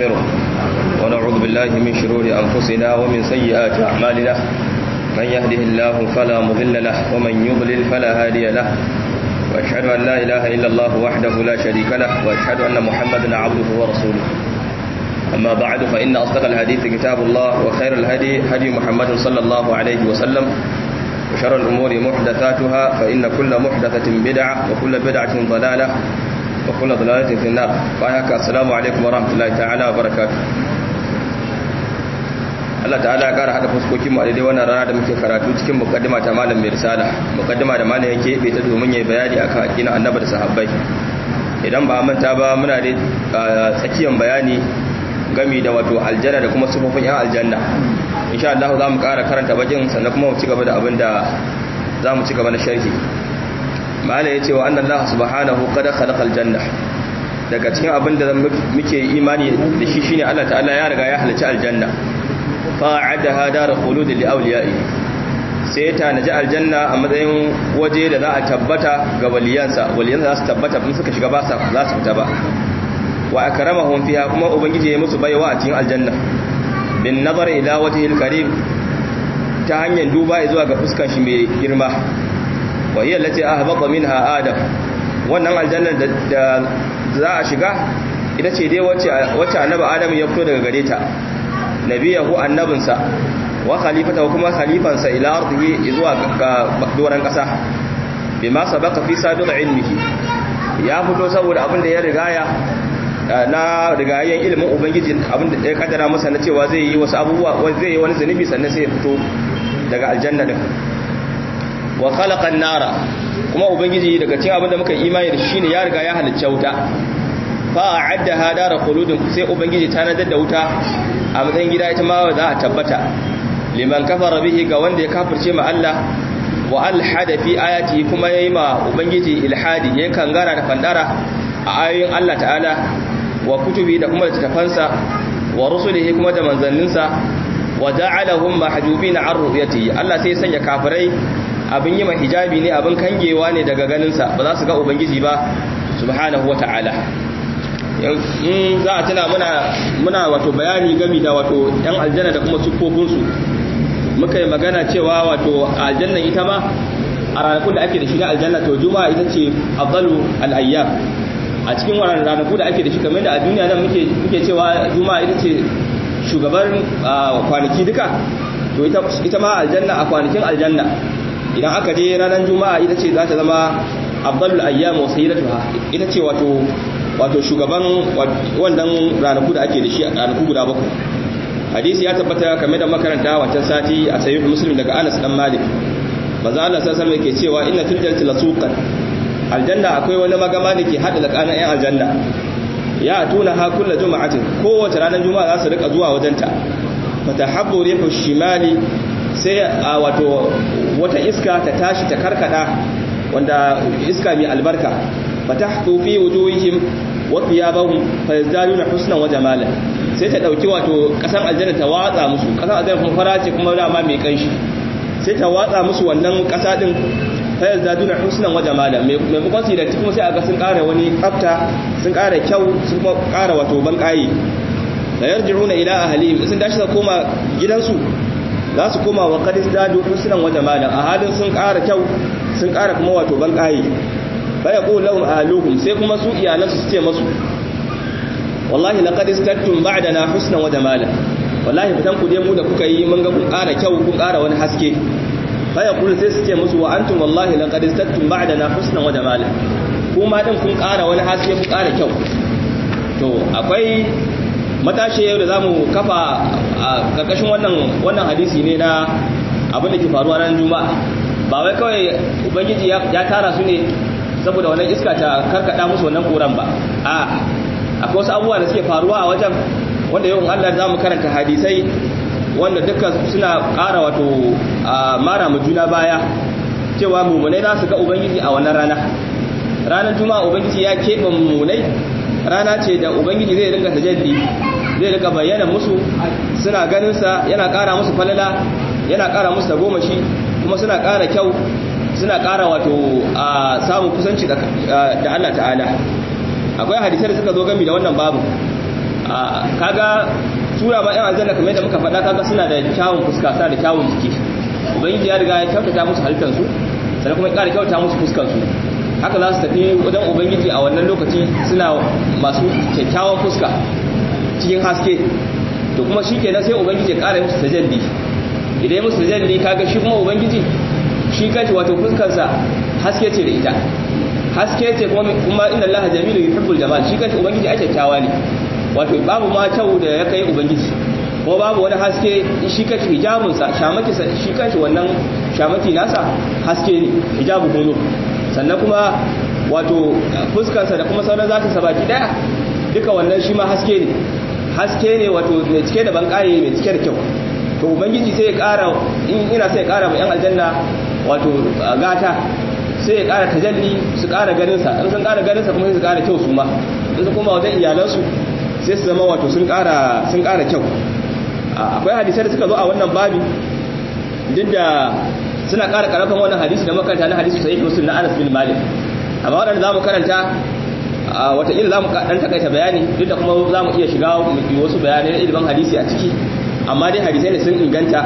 ونستغفره ونعوذ بالله من شرور أنفسنا ومن سيئات أعمالنا من يهده الله فلا مضل له ومن يضلل فلا هادي له وأشهد أن لا إله إلا الله وحده لا شريك له وأشهد أن محمدا عبده ورسوله أما بعد فإن أصدق الحديث كتاب الله وخير الهدي هدي محمد صلى الله عليه وسلم وشر الأمور محدثاتها فإن كل محدثة بدعة وكل بدعة ضلالة وكل ضلالة في النار فأيك السلام عليكم ورحمة الله تعالى وبركاته Allah ta'ala ya kara hada fuskokin mu a daidai wannan rana da muke karatu cikin mukaddima ta malam mai risala mukaddima da malam yake bai ta domin yayi bayani akan aqidar annabi da sahabbai idan ba manta ba muna da tsakiyar bayani gami da wato aljanna da kuma sufofin yan aljanna insha Allah za mu kara karanta bakin sannan kuma mu ci gaba da abin da za mu ci gaba na sharhi malam yace wa anna Allah subhanahu qad khalaqa aljanna daga cikin abin da muke imani da shi shine Allah ta'ala ya riga ya halicci aljanna fa'adaha dar khulud li awliya'i sai ta naji aljanna a matsayin waje da za a tabbata ga waliyansa waliyansa za su tabbata in suka shiga ba za su fita ba wa akramahum fiha kuma ubangiji ya musu baiwa a cikin aljanna bin nazar ila wajhil karim ta hanyar duba zuwa ga fuskar shi mai girma wa hiya allati ahbata minha adam wannan aljanna da za a shiga ita ce dai wacce wacce annabi adam ya fito daga gare ta nabiyahu annabinsa wa khalifatahu kuma khalifansa ila ardihi zuwa ga doran kasa bima sabaqa fi sabiq ilmihi ya fito saboda abin da ya rigaya na rigayen ilimin ubangiji abin da ya kaddara masa na cewa zai yi wasu abubuwa zai yi wani zunubi sannan sai ya fito daga aljanna din wa khalaqa an-nara kuma ubangiji daga cikin abin da muka imani da shi ne ya riga ya halicce wuta fa a'addaha dara khuludin sai ubangiji ta nadar da wuta a matsayin gida ita ma za a tabbata liman kafara bihi ga wanda ya kafirce ma Allah wa alhada fi ayati kuma yayi ma ubangiji ilhadi yayin kangara da fandara a ayoyin Allah ta'ala wa kutubi da kuma tafansa wa rusulihi kuma da manzanninsa wa ja'alahum mahjubina an ru'yati Allah sai ya sanya kafirai abin yi ma hijabi ne abin kangewa ne daga ganinsa ba za su ga ubangiji ba subhanahu wa ta'ala in za a tuna muna wato bayani gami da wato yan aljanna da kuma siffofinsu muka yi magana cewa wato aljanna ita ma a ranakun da ake da shi na aljanna to juma'a ita ce afdalu al-ayyam a cikin wannan ranaku da ake da shi kamar da a duniya nan muke muke cewa juma'a ita ce shugaban kwanaki duka to ita ita ma aljanna a kwanakin aljanna idan aka je ranar juma'a ita ce za ta zama afdalul ayyam wa sayyidatuha ita ce wato wato shugaban wannan ranaku da ake da shi a ranaku guda bakwai hadisi ya tabbata kamar da makaranta wancan sati a sayyid muslim daga Anas dan Malik manzo Allah sallallahu alaihi yake cewa inna fil jannati lasuqan aljanna akwai wani magama da ke hada tsakanin ayan aljanna ya tuna ha kullu juma'atin kowace ranar juma'a za su rika zuwa wajenta fatahabbu rihu shimali sai a wato wata iska ta tashi ta karkada wanda iska mai albarka fatahtu fi wujuhihim wa thiyabahum fayazdaduna husnan wa jamalan sai ta dauki wato kasan aljanna ta watsa musu kasan aljanna kuma fara ce kuma dama mai kanshi sai ta watsa musu wannan kasa din fayazdaduna husnan wa jamalan mai maimakon su da kuma sai aga sun kara wani tsafta sun kara kyau sun kuma kara wato ban kayi da yarji'una ila ahlihim sun dashi su koma gidansu za su koma wa qad izdadu husnan wa jamalan a halin sun kara kyau sun kara kuma wato ban kayi baya ko lahum ahluhum sai kuma su iyalansu su ce masu wallahi laqad istattum ba'dana husnan wa jamalan wallahi fitan ku dai mu da kuka yi mun ga kun ƙara kyau kun ƙara wani haske baya kul sai su ce musu wa antum wallahi laqad istattum ba'dana husnan wa jamalan kuma din kun ƙara wani haske kun ƙara kyau to akwai matashi yau da zamu kafa a karkashin wannan wannan hadisi ne na abin da ke faruwa ran juma'a ba wai kawai ubangiji ya tara su ne saboda wannan iska ta karkada musu wannan koran ba a akwai wasu abubuwa da suke faruwa a wajen wanda yau Allah za mu karanta hadisai wanda dukkan suna ƙara wato mara mu juna baya cewa mummunai za su ga ubangiji a wannan rana ranar juma'a ubangiji ya keɓe mummunai rana ce da ubangiji zai ringa tajalli zai ringa bayyana musu suna ganin sa yana ƙara musu falala yana ƙara musu tagomashi kuma suna ƙara kyau suna ƙara wato a samun kusanci da Allah ta'ala akwai hadisai da suka zo gami da wannan babu kaga tura ba yan aljanna kamar yadda muka faɗa kaga suna da kyawun fuska suna da kyawun jiki ubangiji ya riga ya kyautata musu halittar su sannan kuma ya ƙara kyautata musu fuskar su haka za su tafi wajen ubangiji a wannan lokaci suna masu kyakkyawan fuska cikin haske to kuma shi kenan sai ubangiji ya ƙara musu tajalli idan ya musu tajalli kaga shi kuma ubangiji shi kanshi wato fuskarsa haske ce da ita haske ce kuma inda Allah jamilu yuhibbul jamal shi kanshi ubangiji ai kyakkyawa ne wato babu ma kyau da ya kai ubangiji ko babu wani haske shi kanshi hijabun sa shamaki shi kanshi wannan shamaki nasa haske ne hijabu hulu sannan kuma wato fuskarsa da kuma sauran zata sa baki daya duka wannan shi ma haske ne haske ne wato mai cike da bankaye mai cike da kyau to ubangiji sai ya kara in ina sai ya kara ma yan aljanna wato gata sai ya ƙara tajalli su ƙara ganinsa in sun ƙara ganinsa kuma su ƙara kyau su ma in su kuma wajen iyalansu sai su zama wato sun ƙara kyau akwai hadisai da suka zo a wannan babi duk da suna ƙara ƙarfin wannan hadisi da makaranta na hadisi sahih muslim na Anas bin Malik amma waɗanda zamu karanta wataƙila za mu ɗan takaita bayani duk da kuma za mu iya shiga wasu bayanai na ilimin hadisi a ciki amma dai hadisai ne sun inganta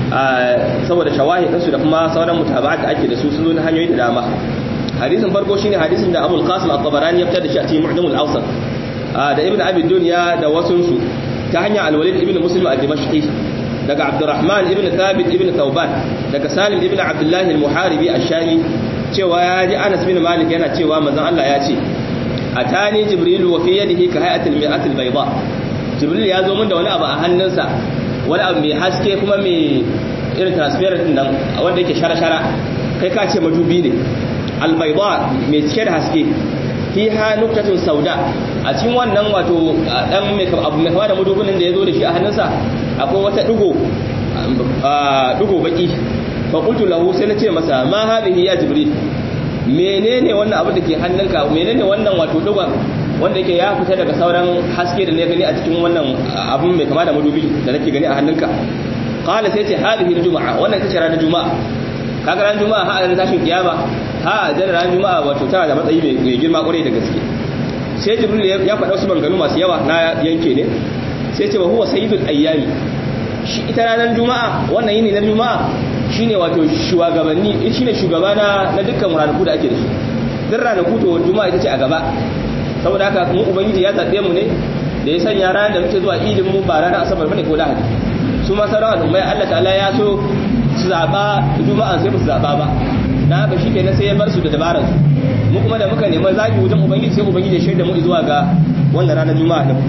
saboda shawahidinsu da kuma sauran mutaba'at da ake da su sun zo na hanyoyi da dama hadisin farko shine hadisin da Abul Qasim At-Tabarani ya fitar da shi a cikin Mu'jamul Awsat da Ibn Abi Dunya da wasunsu ta hanyar Al-Walid ibn Muslim al-Dimashqi daga Abdurrahman ibn Thabit ibn Thawban daga Salim ibn Abdullah al-Muharibi ash-Shami cewa ya ji Anas bin Malik yana cewa manzon Allah ya ce atani Jibril wa fi yadihi ka hay'atil mi'atil bayda Jibril ya zo min da wani abu a hannunsa wani abu mai haske kuma mai irin transparent din nan wanda yake shara-shara kai ka ce madubi ne albaida mai cike da haske fiha nuktatun sauda a cikin wannan wato dan mai abu mai kama da madubin da ya zo da shi a hannunsa akwai wata dugo dugo baki fa qultu lahu sai na ce masa ma hadhihi ya jibril menene wannan abu da ke hannunka menene wannan wato dugon wanda yake ya fita daga sauran haske da ne gani a cikin wannan abun mai kama da madubi da nake gani a hannunka qala sai ce hadhihi juma'a wannan ita ce ranar juma'a kaga ranar juma'a ha ran tashin kiyama ha da ranar juma'a wato tana da matsayi mai girma kwarai da gaske sai jibril ya faɗa wasu banganu masu yawa na yanke ne sai ce wa huwa sayyidul ayyami shi ita ranar juma'a wannan yini na juma'a shine wato shugabanni shine shugaba na na dukkan ranaku da ake da su duk ranaku to juma'a ita ce a gaba saboda haka mu ubangiji ya zaɓe mu ne da ya sanya ranar da muke zuwa idin mu ba ranar asabar bane ko lahadi su ma sauran al'ummai Allah ta'ala ya so su zaɓa juma'a sai ba su zaɓa ba na haka shi kenan sai ya bar su da dabarar su mu kuma da muka nema zaɓi wajen ubangiji sai ubangiji ya shaida mu zuwa ga wannan ranar juma'a din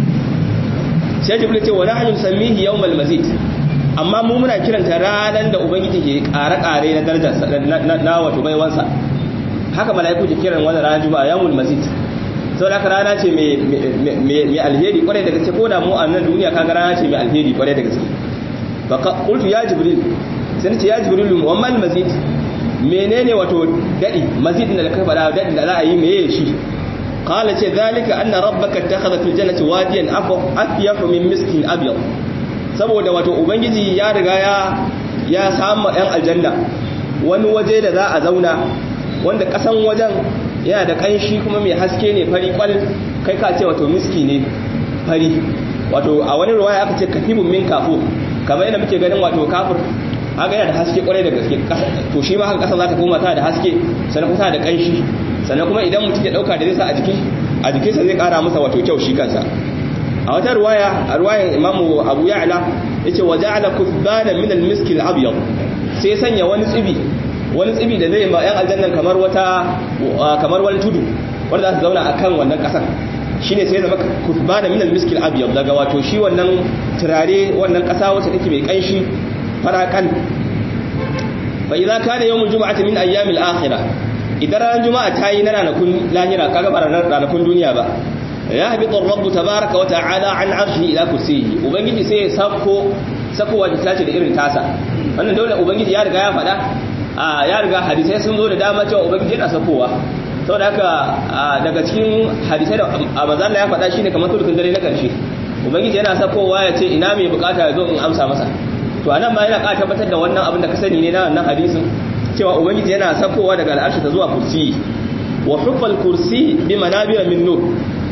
sai jibril ce wa nahnu sammihi yawmal mazid amma mu muna kiranta ranar da ubangiji ke ƙare-ƙare na darajar na wato baiwansa haka mala'iku ke kiran wannan ranar juma'a yawmul mazid sau da rana ce mai alheri kwarai da gaske ko da mu a nan duniya kaga rana ce mai alheri kwarai da gaske baka qultu ya jibril sai ce ya jibril wa mal mazid menene wato dadi mazid da ka fada dadi da za a yi meye shi qala ce zalika anna rabbaka ittakhadha fil jannati wadiyan afyahu min miskin abyad saboda wato ubangiji ya riga ya ya samu yan aljanna wani waje da za a zauna wanda kasan wajen yana da kanshi kuma mai haske ne fari kwal kai ka ce wato miski ne fari wato a wani ruwaya aka ce katibun min kafu kamar yadda muke ganin wato kafir haka yana da haske kwarai da gaske to shi ma haka kasa za ta koma ta da haske sannan kuma da kanshi sannan kuma idan mutum ya dauka da zai sa a jiki a jikinsa zai kara masa wato kyau shi kansa a wata ruwaya a ruwayan imamu abu ya'la yace wa ja'ala kuthbana min al-miski al-abyad sai sanya wani tsibi wani tsibi da zai ma yan aljannan kamar wata kamar wani tudu wanda za su zauna akan wannan kasar shine sai zama kuthbana min al-miski al-abyad daga wato shi wannan turare wannan kasa wacce take mai kanshi farakan fa idza kana yawmul jum'ati min ayyamil akhirah idan ran juma'a ta yi na ranakun lahira kaga ba ranakun duniya ba ya habitu rabbu tabaraka wa ta'ala an arshi ila kursiyi ubangiji sai ya sako sakowa ta ce da irin tasa wannan dole ubangiji ya riga ya faɗa a ya riga hadisai sun zo da dama cewa ubangiji yana sakowa saboda haka daga cikin hadisai da manzon ya faɗa shine kamar turkin dare na ƙarshe ubangiji yana sakowa ya ce ina mai bukata ya zo in amsa masa to anan ma yana ƙara tabbatar da wannan abin da ka sani ne na wannan hadisin cewa ubangiji yana sakowa daga al'arshi ta zuwa kursi wa hufal kursi bi manabira min nur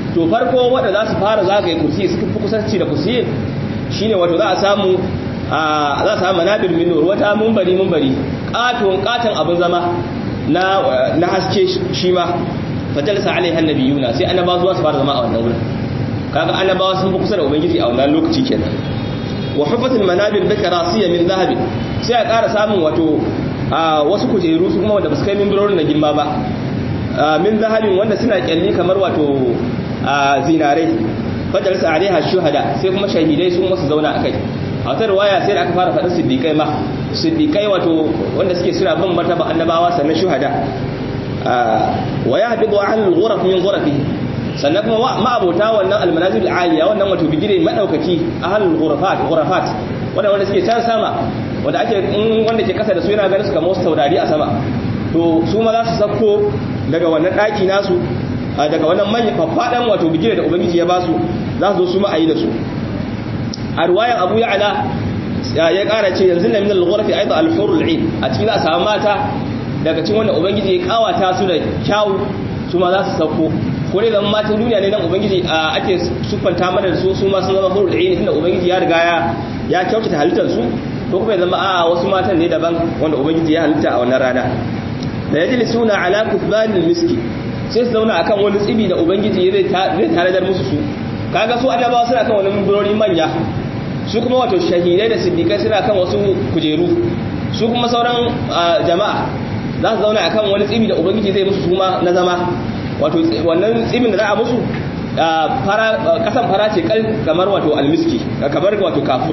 to farko wanda za su fara zagaye kursi suka fi kusanci da kursi shine wato za a samu za a samu manabir min nur wata munbari munbari katon katon abin zama na na haske shi ma fajalsa alaiha annabiyuna sai annabawa zuwa su fara zama a wannan wurin kaga annabawa sun fi kusa da ubangiji a wannan lokaci kenan wa hufatul manabir bi karasiya min zahabi sai a ƙara samun wato wasu kujeru su kuma wanda ba su kai mimbarorin na girma ba min zahabin wanda suna kyalli kamar wato zinare fajalsa alaiha shuhada sai kuma shahidai sun wasu zauna akai a wata riwaya sai da aka fara faɗin siddiƙai ma siddiƙai wato wanda suke suna bin martaba annabawa sannan shuhada wa ya habibu an al-ghuraf min ghurafihi sannan kuma ma'abota wannan almanazil aliya wannan wato bigire madaukaki ahlul ghurafat ghurafat wanda wanda suke can sama wanda ake wanda ke kasa da su yana ganin su kamar wasu taurari a sama to su ma za su sako daga wannan daki nasu daga wannan manyan faffadan wato bigire da ubangiji ya basu za su zo su ma ayi da su a ruwayan abu ya'ala ya kara ce yanzu na min al-ghurafi aidan al-hurul 'ain a cikin za a samu mata daga cikin wanda ubangiji ya kawata su da kyawu su ma za su sako ko dai zama matan duniya ne nan ubangiji ake sufanta mana da su su ma sun zama hurul aini tunda ubangiji ya riga ya ya kyautata halittar su ko kuma ya zama a wasu matan ne daban wanda ubangiji ya halitta a wannan rana da yajlisuna ala kufbanil miski sai su zauna akan wani tsibi da ubangiji zai zai tanadar musu su kaga su annabawa suna kan wani mimbarori manya su kuma wato shahidai da siddiqai suna kan wasu kujeru su kuma sauran jama'a za su zauna akan wani tsibi da ubangiji zai musu suma na zama wato wannan tsibin da za a musu kasan fara ce kamar wato almiski kamar wato kafur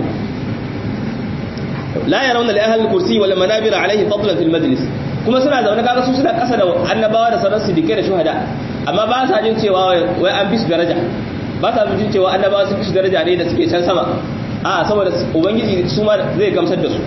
la yarawna li ahli al-kursi wal manabir alayhi fadlan fil majlis kuma suna zaune kaga su suna kasa da annabawa da sauran siddiqai da shuhada amma ba sa jin cewa wai an bi su daraja ba sa jin cewa annabawa sun fi su daraja ne da suke can sama a saboda ubangiji su ma zai gamsar da su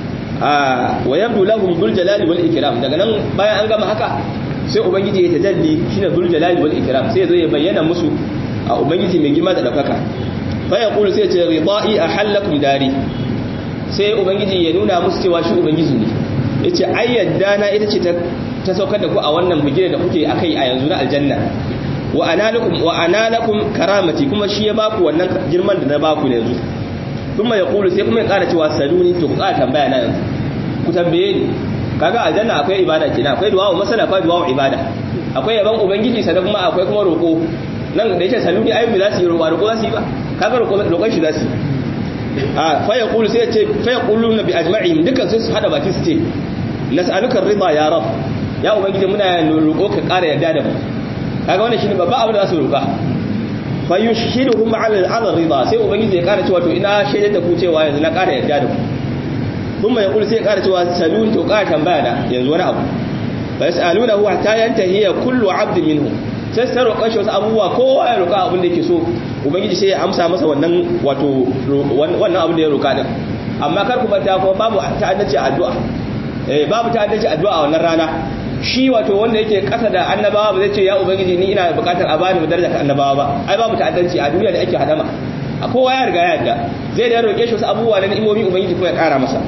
wa yabdu lahum bil jalali wal ikram daga nan bayan an gama haka sai ubangiji ya tajalli shine zul jalali wal ikram sai zo ya bayyana musu a ubangiji mai girma da daukaka fa yaqulu sai ce ridai ahallakum dari sai ubangiji ya nuna musu cewa shi ubangiji ne yace ai yadda na ita ce ta saukar da ku a wannan bigire da kuke akai a yanzu na aljanna wa analakum wa analakum karamati kuma shi ya baku wannan girman da na baku yanzu kuma ya kulu sai kuma ya kara cewa saluni to ku kara tambaya na yanzu ku tambaye ni kaga aljanna akwai ibada kenan akwai du'a masala akwai du'a ibada akwai yaban ubangiji sannan kuma akwai kuma roko nan da yake saluni ayyubi za su yi roƙo roƙo za su yi ba kaga roƙon shi za su yi a fa yaqulu sai ce fa yaquluna bi ajma'ihim dukkan sai su hada baki su ce nas'aluka ridha ya rab ya ubangiji muna roƙo ka ƙara yarda da mu kaga wannan shine babban abu da za su roƙa fa yushhiduhum 'ala al-ridha sai ubangiji ya ƙara cewa to ina shaidar da ku cewa yanzu na ƙara yarda da ku kuma ya sai ya ƙara cewa salun to ƙara tambaya da yanzu wani abu fa yas'alunahu hatta yantahi kullu 'abdin minhum sai sai roƙon shi wasu abubuwa kowa ya roƙa abin da yake so ubangiji sai ya amsa masa wannan wato wannan abin da ya roƙa din amma kar ku manta kuma babu ta'addaci addu'a eh babu ta'addaci addu'a a wannan rana shi wato wanda yake kasa da annabawa ba zai ce ya ubangiji ni ina buƙatar a bani daraja ta annabawa ba ai babu ta'addanci a duniya da ake hadama a kowa ya riga ya yadda zai da roƙe shi wasu abubuwa na ni'imomi ubangiji kuma ya ƙara masa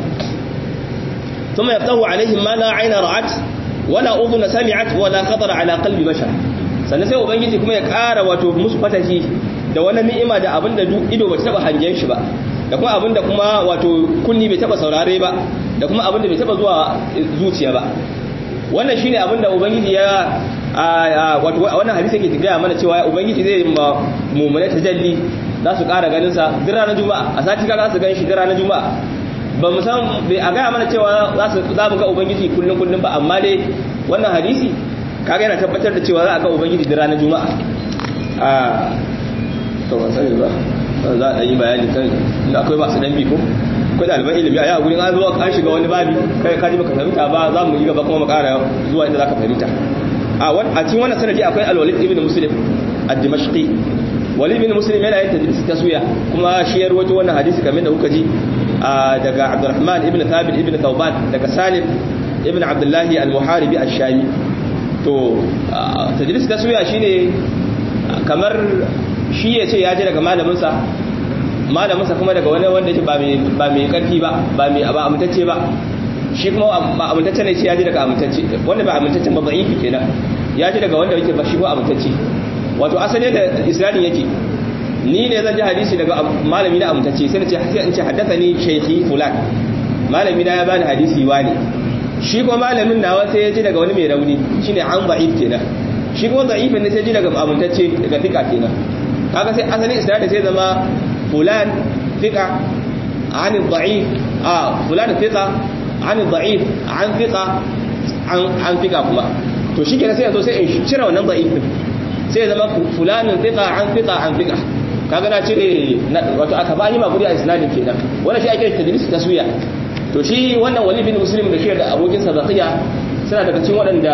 ثم يفتح عليهم ما لا عين رأت ولا أذن سمعت ولا خطر على قلب بشر sannan sai ubangiji kuma ya ƙara wato musu fatahi da wani ni'ima da abin da ido ba taba hangen shi ba da kuma abin da kuma wato kunni bai taba saurare ba da kuma abin da bai taba zuwa zuciya ba wannan shine abin da ubangiji ya wato wannan hadisi yake gaya mana cewa ubangiji zai ma mu'mina tajalli za su ƙara ganin sa duk ranar juma'a a sati kaga su gan shi duk ranar juma'a ba mu san bai a gaya mana cewa za su za mu ga ubangiji kullun kullun ba amma dai wannan hadisi kaga yana tabbatar da cewa za a ga ubangiji da ranar juma'a a to ban sani ba za a yi bayani kan inda akwai masu dan biko akwai ɗaliban ilimi a yawon gurin an zo an shiga wani babi kai ka ji baka fahimta ba za mu yi gaba kuma mu ƙara zuwa inda za ka fahimta a cikin wannan sanadi akwai alwalid ibn muslim ad-dimashqi walid ibn muslim yana yin tadlis taswiya kuma shi ya rawaito wannan hadisi kamar da kuka ji daga abdurrahman ibn thabit ibn thawban daga salim ibn abdullahi al-muharibi ash-shami to tadlis taswiya shine kamar shi ya ce ya je daga malaminsa malaminsa kuma daga wani wanda yake ba mai karfi ba ba mai ba amintacce ba shi kuma ba amintacce ne ce ya je daga amintacce wanda ba amintaccen ba da'ifi kenan ya je daga wanda yake ba shi ko amintacce wato asali da isnadin yake ni ne zan ji hadisi daga malami na amintacce sai na ce sai in ce haddathani shaykhi fulan malami na ya bani hadisi wani shi kuma malamin nawa sai ya ji daga wani mai rauni shine an da'if kenan shi kuma da'ifin ne sai ji daga amintacce daga fika kenan kaga sai asali isnadin sai zama fulan fika an da'if a fulan fika an da'if an fika an fika kuma to shi kenan sai yanzu sai in cire wannan da'if din sai zama fulanin fika an fika an fika kaga na cire wato aka ba ni ma guri a isnadin kenan wannan shi ake tadlis taswiya to shi wannan wali bin muslim da shi da abokin sa zakiya suna daga cikin waɗanda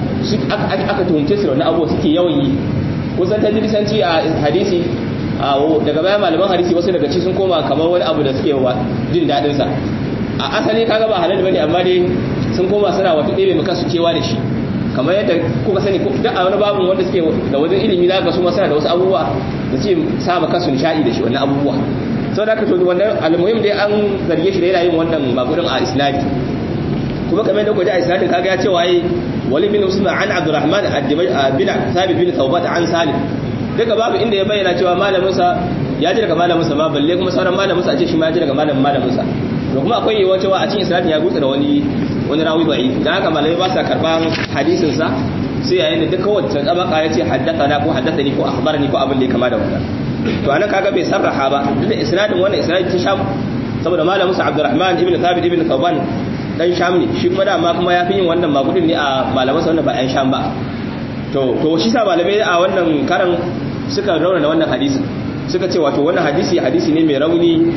aka tuhumce su da wannan abu suke yawan yi kusan tadlisanci a hadisi daga bayan malaman hadisi wasu daga ci sun koma kamar wani abu da suke jin daɗin sa a asali kaga ba halal bane amma dai sun koma suna wato ɗebe maka su cewa da shi kamar yadda kuka sani duk a wani babin wanda suke da wajen ilimi za ka su masana da wasu abubuwa da ce saba kasu nishaɗi da shi wannan abubuwa sau da aka to wannan almuhim dai an zarge shi da yana yin wannan magudin a isnadi kuma kamar yadda kwaje a isnadi kaga ya ce waye wali bin usman an abdurrahman bin sabit bin taubat an salim duka babu inda ya bayyana cewa malaminsa ya ji daga malaminsa ma balle kuma sauran malaminsa a ce shi ma ya ji daga malamin malaminsa to kuma akwai yiwuwa cewa a cikin isnadin ya gutsa da wani wani rawi bai dan haka malamai ba sa karban hadisin sa sai yayin da duka wacce tabaka ya ce haddathana ko haddathani ko akhbarani ko abin da ya kama da wannan to anan kaga bai sarraha ba duk da isnadin wannan isnadin ta sham saboda malamin sa Abdurrahman ibn Thabit ibn Thawban dan sham ne shi kuma dama kuma ya fi yin wannan magudin ne a malaman sa wanda ba yan sham ba to to shi sa malamai a wannan karan suka rauna wannan hadisi suka ce wato wannan hadisi hadisi ne mai rauni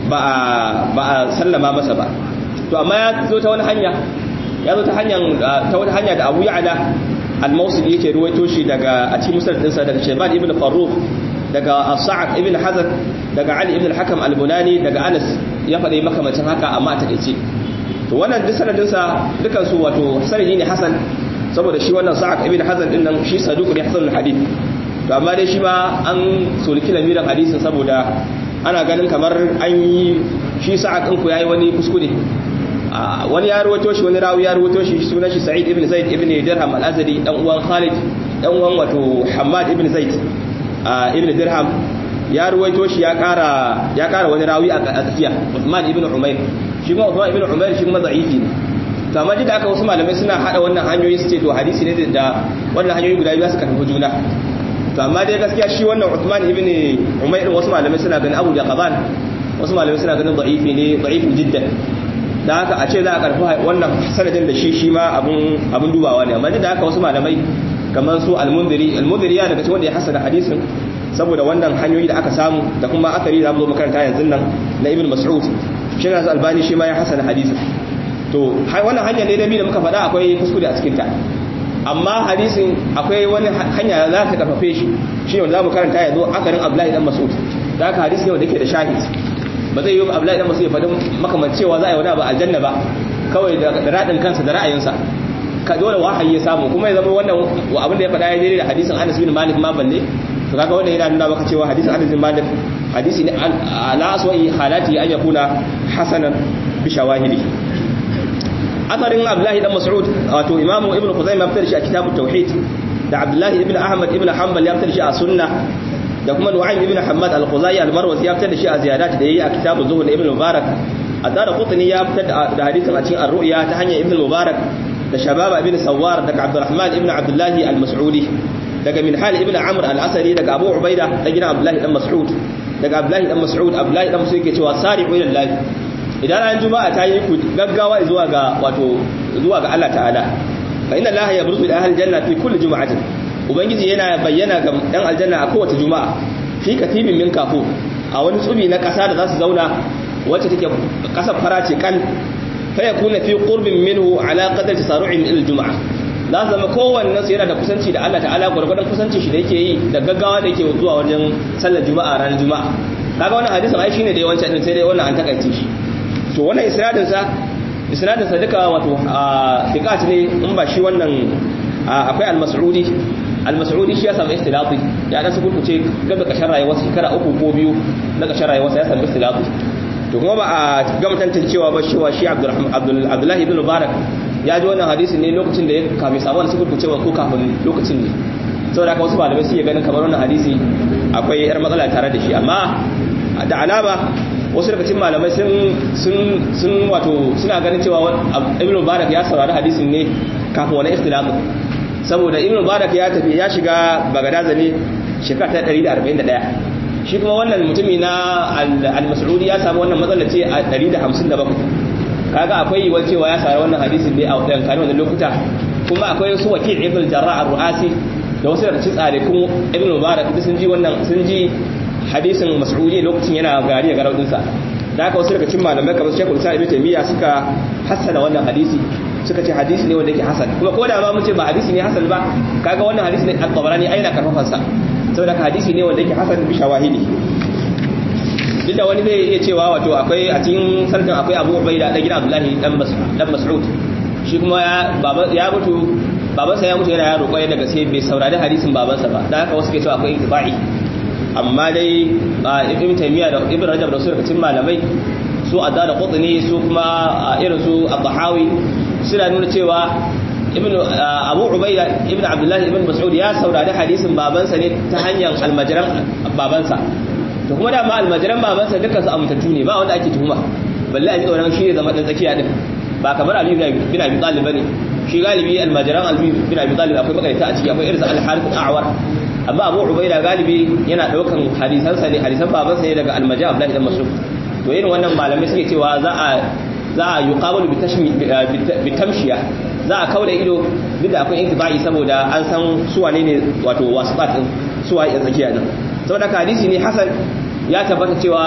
ba a sallama masa ba to amma ya zo ta wani hanya ya zo ta hanyar ta wani hanya da Abu Ya'la al-Mawsili yake ruwaito shi daga a cikin musnad dinsa daga Shayban ibn Farrukh daga Sa'ad ibn Hazan daga Ali ibn al-Hakam al-Bunani daga Anas ya faɗi makamacin haka amma a takeice to wannan duk sanadin sa dukan su wato sanadi ne hasan saboda shi wannan Sa'ad ibn Hazan din nan shi saduq ne hasan al-hadith to amma dai shi ma an sulki lamiran hadisin saboda ana ganin kamar an yi shi sa'ad ɗin ku yayi wani kuskure wani ya ruwato shi wani rawi ya ruwato shi sunan shi Sa'id ibn Zaid ibn Dirham al-Azdi dan uwan Khalid dan uwan wato Hammad ibn Zaid ibn Dirham ya ruwaito shi ya kara ya kara wani rawi a tsakiya Uthman ibn Umayr shi kuma Uthman ibn Umayr shi kuma da'ifi ne to amma da aka wasu malamai suna hada wannan hanyoyi su ce to hadisi ne da wannan hanyoyi guda biyu su karfafa juna to amma dai gaskiya shi wannan Uthman ibn Umayr din wasu malamai suna ganin Abu Jaqaban wasu malamai suna ganin da'ifi ne da'ifin jiddan da haka a ce za a karfi wannan sanadin da shi shi ma abun abun dubawa ne amma da haka wasu malamai kamar su al-Mundhiri al-Mundhiri ya daga cikin wanda ya hasana hadisin saboda wannan hanyoyi da aka samu da kuma akari da mu zo makaranta yanzu nan na Ibn Mas'ud shi ne Albani shi ma ya hasana hadisin to wannan hanya ne da bi da muka faɗa akwai kuskure a cikin ta amma hadisin akwai wani hanya za ta karfafe shi shi ne wanda za mu karanta yanzu akarin Abdullahi dan Mas'ud da haka hadisi ne wanda yake da shahid ba zai yi Abdullahi dan Mas'ud ya faɗin makamancewa za a yi wani ba aljanna ba kawai da radin kansa da ra'ayinsa ka dole wahayi ya samu kuma ya zama wannan abin da ya faɗa ya daidai da hadisin Anas bin Malik ma balle to kaga wannan yana nuna maka cewa hadisin Anas bin Malik hadisi ne ala aswa'i halati an yakuna hasanan bi shawahidi asarin Abdullahi dan Mas'ud wato Imam Ibn Khuzaimah fitar shi a kitabut tauhid da Abdullahi ibn Ahmad ibn Hanbal ya fitar shi a sunna da kuma Nu'aym ibn Hammad al-Khuzai al-Marwazi ya fitar da shi a ziyadat da yayi a kitabuz zuhud da Ibn Mubarak Adara Qutni ya fitar da hadisin a cikin ar-ru'ya ta hanyar Ibn Mubarak da Shababa ibn Sawwar daga Abdurrahman ibn Abdullah al-Mas'udi daga Minhal ibn Amr al-Asadi daga Abu Ubaida da gidan Abdullah dan Mas'ud daga Abdullah dan Mas'ud Abdullah dan Mas'ud yake cewa sari'u ila Allah idan ran juma'a ta yi ku gaggawa zuwa ga wato zuwa ga Allah ta'ala fa inna Allah yabruzu ila ahli janna fi kulli juma'atin ubangiji yana bayyana ga dan aljanna a kowace juma'a fi katibin min kafu a wani tsubi na kasa da za su zauna wacce take kasar fara ce kan fa yakuna fi qurbin minhu ala qadri tasaru'in ila juma'a za zama kowanne su yana da kusanci da Allah ta'ala gurgurdan kusanci shi da yake yi da gaggawa da yake zuwa wajen sallar juma'a ranar juma'a kaga wannan hadisin ai shine da yawanci din sai dai wannan an takaice shi to wannan isnadin sa isnadin sa duka wato thiqat ne in ba shi wannan akwai al-mas'udi al-mas'udi shi ya samu istilafi ya dan su kurkuce gaba kashin rayuwar shekara uku ko biyu na kashin rayuwar sa ya samu istilafi to kuma ba a gama tantancewa ba shi wa shi Abdullahi ibn Mubarak ya ji wannan hadisi ne lokacin da ya kame samu su kurkuce ko kafin lokacin ne saboda haka wasu malamai suke ganin kamar wannan hadisi akwai yar matsala tare da shi amma da alama wasu daga cikin malamai sun sun sun wato suna ganin cewa ibn mubarak ya saurari hadisin ne kafin wani ikhtilafin saboda ibn mubarak ya tafi ya shiga bagadaza ne shekara ta 141 shi kuma wannan mutumi na al-mas'udi ya samu wannan matsala ce a 157 kaga akwai yiwuwar cewa ya saurari wannan hadisin ne a wadannan kan wannan lokuta kuma akwai su waki ibn jarrah ar-ru'asi da wasu daga cikin tsare kuma ibn mubarak sun ji wannan sun ji hadisin mas'udi lokacin yana gari ga raudinsa da haka wasu daga cikin malamai kamar Sheikhul Islam Ibn Taymiyyah suka hassana wannan hadisi suka ce hadisi ne wanda yake hasan kuma ko da ma mun ce ba hadisi ne hasan ba kaga wannan hadisi ne at-Tabarani aina karfafan sa saboda hadisi ne wanda yake hasan bi shawahidi duk da wani zai iya cewa wato akwai a cikin sarkin akwai Abu Ubaida da gidan Abdullahi dan Mas'ud dan Mas'ud shi kuma ya baba ya mutu babansa ya mutu yana yaro kwaye daga sai bai saurari hadisin babansa ba dan haka wasu ke cewa akwai intibai amma dai ibn taymiya da ibn rajab da su daga cikin malamai su adda da qutni su kuma irin su at-tahawi suna nuna cewa ibn abu ubayda ibn abdullahi ibn mas'ud ya saurari hadisin babansa ne ta hanyar almajiran babansa to kuma da ma almajiran babansa dukkan su amintattu ne ba wanda ake tuhuma balle a ji tsoron shi ne zama dan tsakiya din ba kamar ali bin abi talib bane shi galibi almajiran ali bin abi talib akwai makaita a ciki akwai irin al-harith al-a'war amma abu ubaida galibi yana daukan hadisansa ne hadisan babansa ne daga almaji abdullahi dan mas'ud to irin wannan malamai suke cewa za a za a yuqabalu bi tashmi bi tamshiya za a kauda ido duk da akwai intibai saboda an san su wane ne wato wasfat din su waye tsakiya din saboda hadisi ne hasan ya tabbata cewa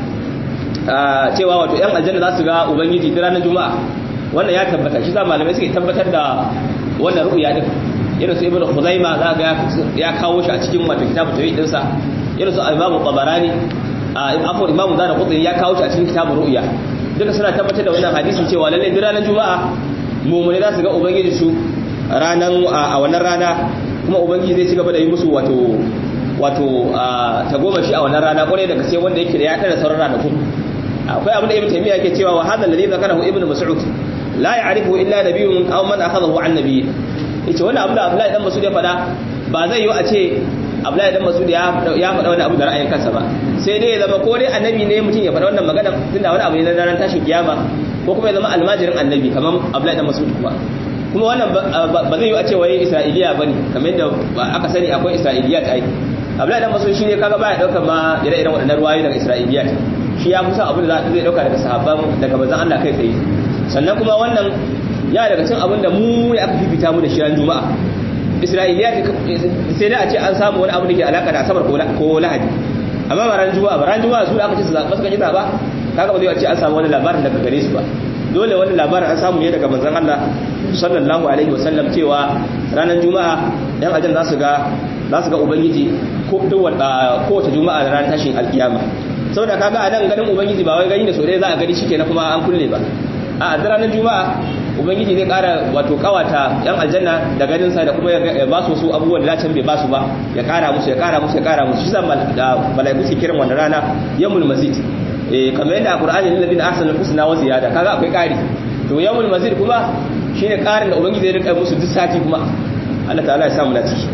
cewa wato yan aljanna za su ga ubangiji da ranar juma'a wannan ya tabbata shi za malamai suke tabbatar da wannan ru'ya din irin su ibnu khuzaima za ga ya kawo shi a cikin wato kitabu tawhid dinsa irin su imamu tabarani afwan imamu zana qutni ya kawo shi a cikin kitabu ru'ya duka suna tabbatar da wannan hadisin cewa lalle duk ranar juma'a mu'mini za su ga ubangiji su ranan a wannan rana kuma ubangiji zai ci gaba da yi musu wato wato ta goma shi a wannan rana kwarai daga sai wanda yake da ya tara sauran ranakun akwai abin da ibnu taymiya yake cewa wa hadha alladhi zakarahu ibnu mas'ud la ya'rifu illa nabiyyun aw man akhadahu an nabiyyin yace wannan abu da Abdullahi dan Mas'ud ya fada ba zai yi a ce Abdullahi dan Mas'ud ya ya fada wannan abu da ra'ayin kansa ba sai dai ya zama ko dai annabi ne mutum ya fada wannan magana tunda wani abu ne na ranar tashin kiyama ko kuma ya zama almajirin annabi kamar Abdullahi dan Mas'ud kuma kuma wannan ba zai yi a ce wai Isra'iliya bane kamar yadda aka sani akwai Isra'iliyat ai Abdullahi dan Mas'ud shine kaga baya daukar ma ire-iren waɗannan ruwayoyi daga Isra'iliyat shi ya kusa abin da zai dauka daga sahabban daga manzon Allah kai tsaye sannan kuma wannan ya daga cin abin da mu ne aka fifita mu da shi ran juma'a isra'iliya sai da a ce an samu wani abu da ke alaka da asabar ko lahadi amma ba ran juma'a ba ran juma'a su da aka ce su zaɓa suka ji zaɓa kaga ba zai ce an samu wani labarin daga gare su ba dole wani labarin an samu ne daga manzon Allah sallallahu alaihi wa sallam cewa ranar juma'a yan ajin za su ga za su ga ubangiji ko kowace juma'a da ranar tashin alkiyama saboda kaga a nan ganin ubangiji ba wai gani da so dai za a gani shi kenan kuma an kulle ba a ranar juma'a ubangiji zai kara wato kawata yan aljanna da ganin sa da kuma ya ba su su abubuwan da can bai ba su ba ya kara musu ya kara musu ya kara musu shi zan malaiku su kiran wannan rana yawmul mazid eh kamar yadda alqur'ani lil ladina ahsanu husna wa ziyada kaga akwai kari to yawmul mazid kuma shine karin da ubangiji zai rika musu duk sati kuma Allah ta'ala ya sa mu dace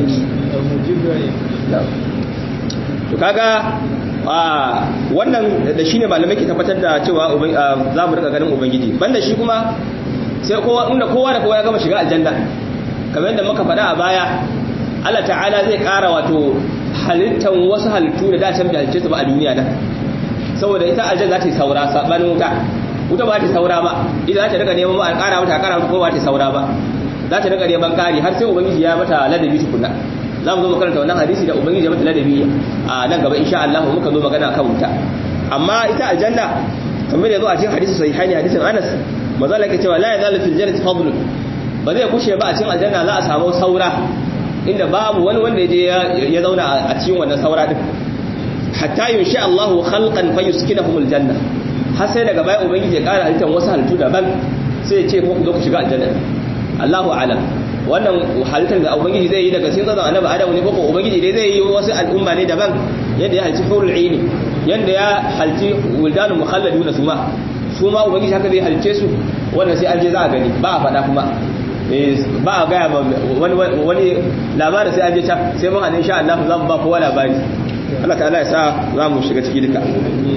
to kaga wannan da shine malamai ke tabbatar da cewa za mu rika ganin ubangiji banda shi kuma sai kowa inda kowa da kowa ya gama shiga aljanna kamar yadda muka faɗa a baya Allah ta'ala zai ƙara wato halittan wasu halittu da dacen bai halice su ba a duniya nan saboda ita aljanna za ta yi saura sabanin wuta wuta ba ta saura ba ita za ta daga neman ba a ƙara mata a ƙara mata ko ba ta saura ba za ta daga neman ƙari har sai ubangiji ya mata ladabi tukunna za mu zo mu karanta wannan hadisi da ubangiji ya mata ladabi a nan gaba insha Allah muka zo magana kan wuta amma ita aljanna kamar da zo a cikin hadisi sahihaini hadisin Anas manzo Allah ke cewa la yazalu fil jannati fadlun ba zai kushe ba a cikin aljanna za a samu saura inda babu wani wanda ya je ya zauna a cikin wannan saura din hatta yunsha Allah khalqan fayuskinahum aljanna har sai daga baya ubangiji ya kara halittar wasu halittu daban sai ya ce ku zo ku shiga aljanna Allahu a'lam wannan halittar da ubangiji zai yi daga cikin tsazan annabi Adam ne ko ubangiji dai zai yi wasu al'umma ne daban yadda ya halci furul aini yadda ya halci wildanul mukhalladuna suma su ma ubangiji haka zai halice su wannan sai an je za a gani ba a faɗa kuma ba a gaya wani wani labarin sai an je can sai mun hannun sha Allah za mu ba kowa labari Allah ta'ala ya sa za mu shiga ciki duka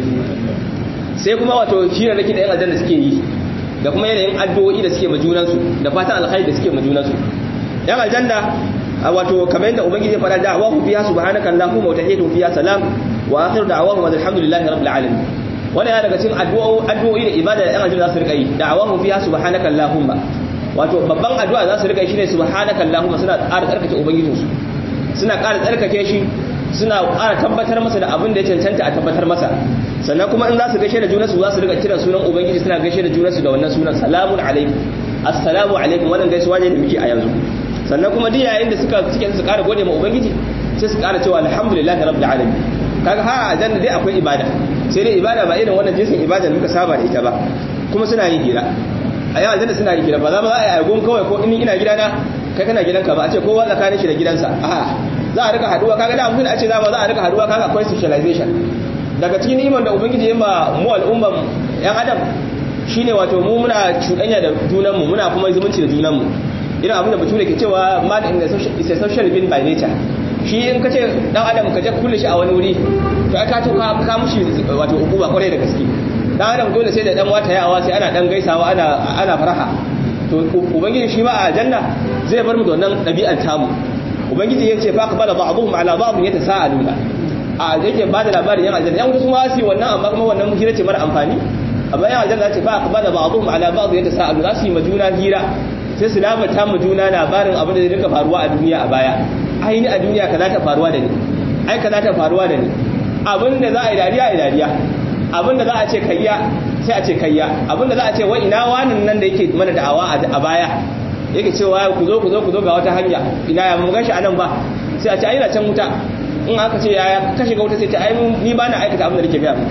sai kuma wato shi ne nake da yan aljanna suke yi da kuma yanayin addu'o'i da suke majunansu da fatan alkhairi da suke majunansu yan aljanna wato kamar yadda ubangiji ya fara da'awahu fiha subhanaka allahumma wa tahiyyatuhum fiha salam wa akhiru da'awahum alhamdulillahi rabbil alamin wannan ya daga cikin addu'o'i da ibada da yan aljanna za su rika yi da'awahu fiha subhanaka allahumma wato babban addu'a za su rika yi shine subhanaka allahumma suna ƙara tsarkake ubangijinsu suna ƙara tsarkake shi suna ƙara tabbatar masa da abin da ya cancanta a tabbatar masa sannan kuma in za su gaishe da junansu za su riga kiran sunan ubangiji suna gaishe da junansu da wannan sunan salamun alaikum assalamu alaikum wannan gaisuwa ne da muke a yanzu sannan kuma duk yayin da suka suke su ƙara gode ma ubangiji sai su ƙara cewa alhamdulillahi rabbil alamin kaga har a janna dai akwai ibada sai dai ibada ba irin wannan jinsin ibada da muka saba da ita ba kuma suna yin hira a yawan janna suna yin hira ba za ba za a yi agon kawai ko in ina gidana kai kana gidanka ba a ce kowa tsakanin shi da gidansa a'a za a rika haduwa kaga da abin da a ce za ba za a rika haduwa kaga akwai socialization daga cikin iman da ubangiji ya ma mu al'umman yan adam shine wato mu muna cuɗanya da junanmu muna kuma zumunci da junanmu irin abin da bature ke cewa man in the social is a social being by nature shi in kace dan adam ka je kulle shi a wani wuri to aka to ka ka mushi wato hukuma kwarai da gaske dan adam dole sai da dan wata yawa sai ana dan gaisawa ana ana faraha to ubangiji shi ma a janna zai bar mu da wannan ɗabi'ar tamu ubangiji ya ce fa qabala ba'dhum ala ba'd yatasaaluna a yake ba da labarin yan aljanna yan wuta su ma su wannan amma kuma wannan hira ce mara amfani amma yan aljanna ce fa qabala ba'dhum ala ba'd yatasaalu za su yi majuna hira sai su labata mu juna labarin abin da zai rika faruwa a duniya a baya ai ni a duniya kaza ta faruwa da ni ai kaza ta faruwa da ni abin da za a yi dariya a dariya abin da za a ce kayya sai a ce kayya abin da za a ce wai ina wanin nan da yake mana da'awa a baya yake cewa ku zo ku zo ku zo ga wata hanya ina ya mun gashi anan ba sai a ce ai na can wuta in aka ce yaya ka shiga wuta sai ta ai ni ba na aikata abin da nake gaya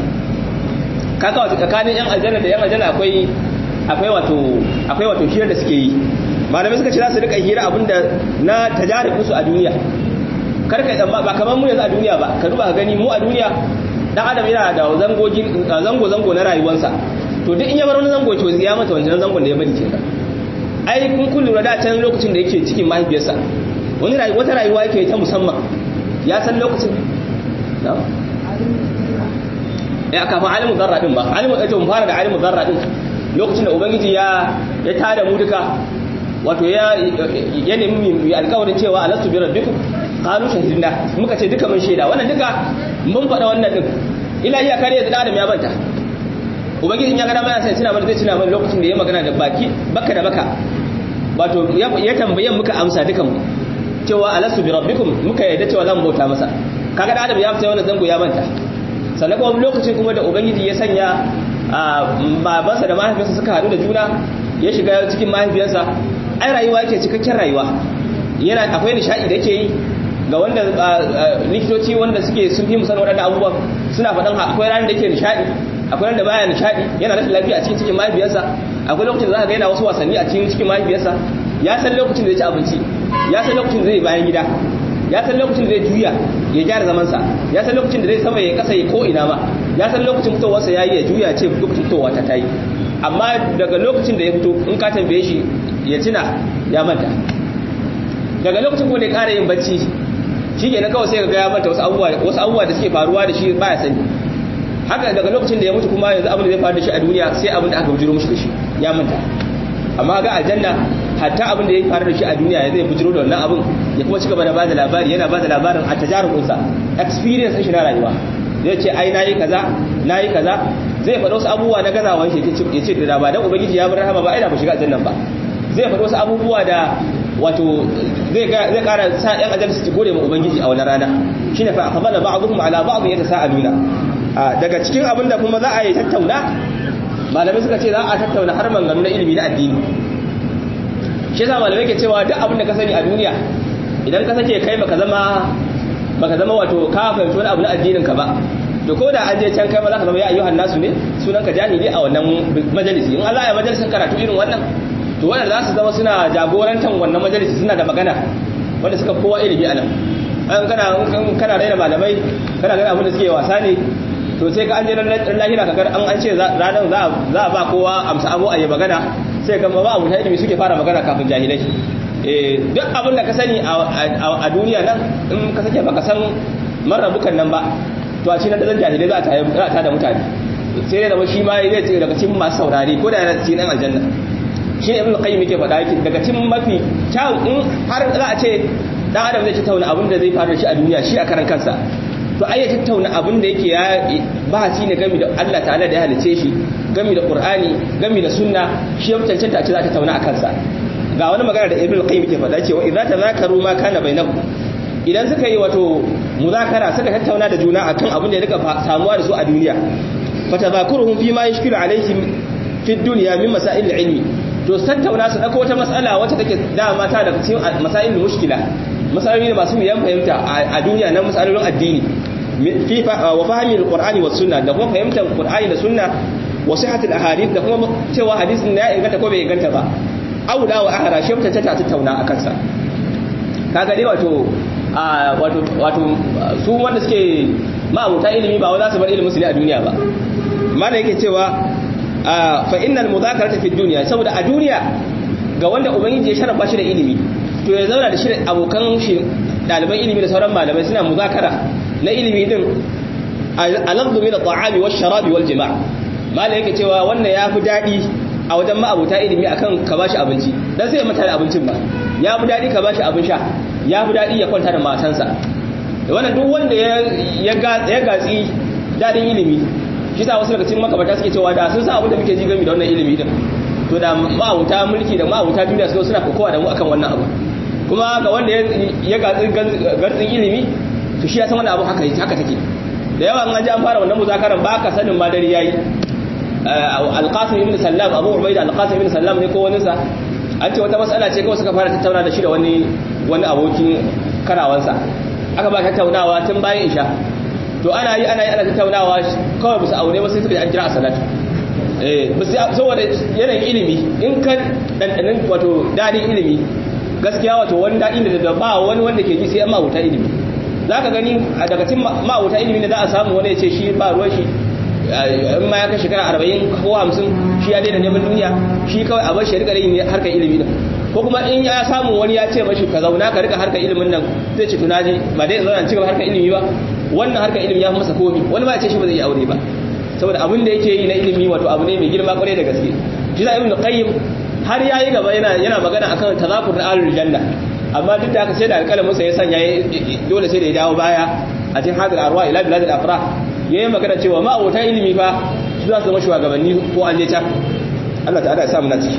kaga wato tsakanin yan aljanna da yan aljanna akwai akwai wato akwai wato hira da suke yi malamai suka ce za su rika hira abinda na tajaribin su a duniya kar ka tsamma ba kamar mu yanzu a duniya ba ka duba ka gani mu a duniya dan adam yana da zangogi zango zango na rayuwarsa to duk in ya bar wani zango to ya mata wancan zangon da ya bari kenan ai kun kun lura da can lokacin da yake cikin mahaifiyarsa wani rayuwa wata rayuwa yake ta musamman ya san lokacin ya kafin alimu zarra din ba alimu ɗace mu fara da alimu zarra din lokacin da ubangiji ya ya tada mu duka wato ya ya nemi mu alƙawarin cewa alastu bi rabbikum qalu shahidna muka ce duka mun shaida wannan duka mun faɗa wannan din ila iya kare da adam ya banta ubangiji ya ga dama ya sai tuna mana zai tuna mana lokacin da ya magana da baki baka da baka wato ya tambaye muka amsa dukan mu cewa alastu bi rabbikum muka yarda cewa zan bauta masa kaga da adam ya fita wannan zango ya manta sannan kuma lokacin kuma da ubangiji ya sanya babansa da mahaifiyarsa suka haɗu da juna ya shiga cikin mahaifiyarsa ai rayuwa yake cikakken rayuwa yana akwai nishaɗi da yake yi ga wanda likitoci wanda suke sun fi musan waɗannan abubuwan suna faɗan akwai ranar da yake nishaɗi akwai ranar da baya nishaɗi yana rashin lafiya a cikin cikin mahaifiyarsa akwai lokacin da za ka ga yana wasu wasanni a cikin cikin mahaifiyarsa ya san lokacin da zai ci abinci ya san lokacin da zai bayan gida ya san lokacin da zai juya ya gyara zamansa ya san lokacin da zai sama ya kasa ya ko ina ma ya san lokacin fitowarsa ya yi ya juya ce lokacin fitowa ta tayi amma daga lokacin da ya fito in ka tambaye shi ya tuna ya manta daga lokacin kuma da ya ƙara yin bacci shi ke na kawai sai ga ya manta wasu abubuwa wasu abubuwa da suke faruwa da shi ba ya sani haka daga lokacin da ya mutu kuma yanzu abin da zai faru da shi a duniya sai abin da aka bujiro mishi da shi ya manta amma ga aljanna hatta abin da ya faru da shi a duniya ya zai bujiro da wannan abin ya kuma ci gaba da bada labari yana bada labarin a tajarubinsa experience shi na rayuwa zai ce ai nayi kaza nayi kaza zai faɗa wasu abubuwa na gazawan shi ya ce da ba dan ubangiji ya bar rahama ba ai da ba shiga aljannan ba zai faɗa wasu abubuwa da wato zai zai ƙara sa ɗan aljanna su gode ma ubangiji a wannan rana shine fa aqbala ba'dhum ala ba'd yatasaaluna daga cikin abin da kuma za a yi tattauna malamai suka ce za a tattauna har manganu na ilimi na addini shi yasa malamai ke cewa duk abin da ka sani a duniya idan ka sake kai baka zama baka zama wato ka fahimci wani abu na addinin ka ba to ko da an je can kai ma za ka zama ya ayyuhan nasu ne sunan ka jahili a wannan majalisi in Allah ya majalisin karatu irin wannan to wanda za su zama suna jagorantar wannan majalisi suna da magana wanda suka kowa ilimi a nan an kana kana raina malamai kana ganin abin da suke wasa ne to sai ka an je lahira ka gar an an ce ranar za a ba kowa amsa abu a yi magana sai ga ba abu ta ilimi suke fara magana kafin jahilai duk abin da ka sani a duniya nan in ka sake baka san marrabukan nan ba to a cikin da jahilai za a ta da mutane sai dai da shi ma zai ce daga cikin masu saurari ko da yana cikin ɗan aljanna shi ne ibn qayyim yake faɗa yake daga cikin mafi kyawun in har za a ce dan adam zai tattauna abin da zai faru da shi a duniya shi a karan kansa to ai ya tattauna abin da yake ya bahasi ne game da Allah ta'ala da ya halice shi game da Qur'ani game da sunna shi ya cancanta a ce za ta tattauna a kansa ga wani magana da ibn qayyim yake faɗa cewa idza tazakaru ma kana bainahum idan suka yi wato muzakara suka tattauna da juna akan abin da ya rika samuwa da su a duniya fatadhakuruhum fi ma yashkilu alaihim fi dunya min masail ilmi to tattauna su dauko wata mas'ala wacce take dama ta daga cikin masail mushkila masaloli masu yan fahimta a duniya na masalolin addini fi wa fahmi alqur'ani was sunna da kuma fahimtar qur'ani da sunna wa sihhatul ahadith da kuma cewa hadisin ya inganta ko bai inganta ba aula wa ahra shi mutanta ta tattauna akan sa kaga dai wato wato wato su wanda suke ma'abuta ilimi ba za su bar ilimin su ne a duniya ba mana yake cewa fa innal mudhakarata fi dunya saboda a duniya ga wanda ubangiji ya sharafa shi da ilimi to ya zauna da shi abokan shi daliban ilimi da sauran malamai suna muzakara na ilimi din alafdu min at-ta'ami wash-sharabi wal-jima' malai yake cewa wannan yafi dadi a wajen ma'abuta ilimi akan ka bashi abinci dan sai ya mata abincin ba ya fi dadi ka bashi abin sha ya fi dadi ya kwanta da matansa wannan duk wanda ya gatsi dadin ilimi shi sa wasu daga cikin makabata suke cewa da sun sa abin da muke ji gami da wannan ilimi din to da ma'abuta mulki da ma'abuta duniya suka suna kokowa da mu akan wannan abu kuma ga wanda ya gatsi gartsin ilimi to shi ya san wannan abu haka haka take da yawa an ji an fara wannan muzakaran ba ka sanin ma dare yayi alqasim ibn sallam abu ubaida alqasim ibn sallam ne ko wani sa an ce wata matsala ce kawai suka fara tattauna da shi da wani wani abokin karawansa aka ba tattaunawa tun bayan isha to ana yi ana yi ana tattaunawa kawai musu aure ba sai suka an kira a salatu eh saboda yanayin ilimi in ka dandanin wato dadin ilimi gaskiya wato wani dadin da ba wani wanda ke ji sai an mawuta ilimi za ka gani daga cikin mawuta ilimi da za a samu wani ya ce shi ba ruwan shi in ma ya kai shekara arba'in ko hamsin shi ya daina neman duniya shi kawai a bar shi rika yin harkar ilimi nan ko kuma in ya samu wani ya ce mashi ka zauna ka rika harkar ilimin nan zai ce tunaji ba dai zauna cigaba harkar ilimi ba wannan harkar ilimi ya fi masa komi wani ma ya ce shi ba zai yi aure ba saboda abin da yake yi na ilimi wato abu ne mai girma kwarai da gaske shi da ibn qayyim har yayi gaba yana yana magana akan tazakur na ahlul janna amma duk da haka sai da alƙalamin sa ya sanya dole sai da ya dawo baya a cikin hadal arwa ila biladil afrah yayi magana cewa ma abota ilimi fa su za su zama shugabanni ko an je can Allah ta'ala ya sa mu na ciki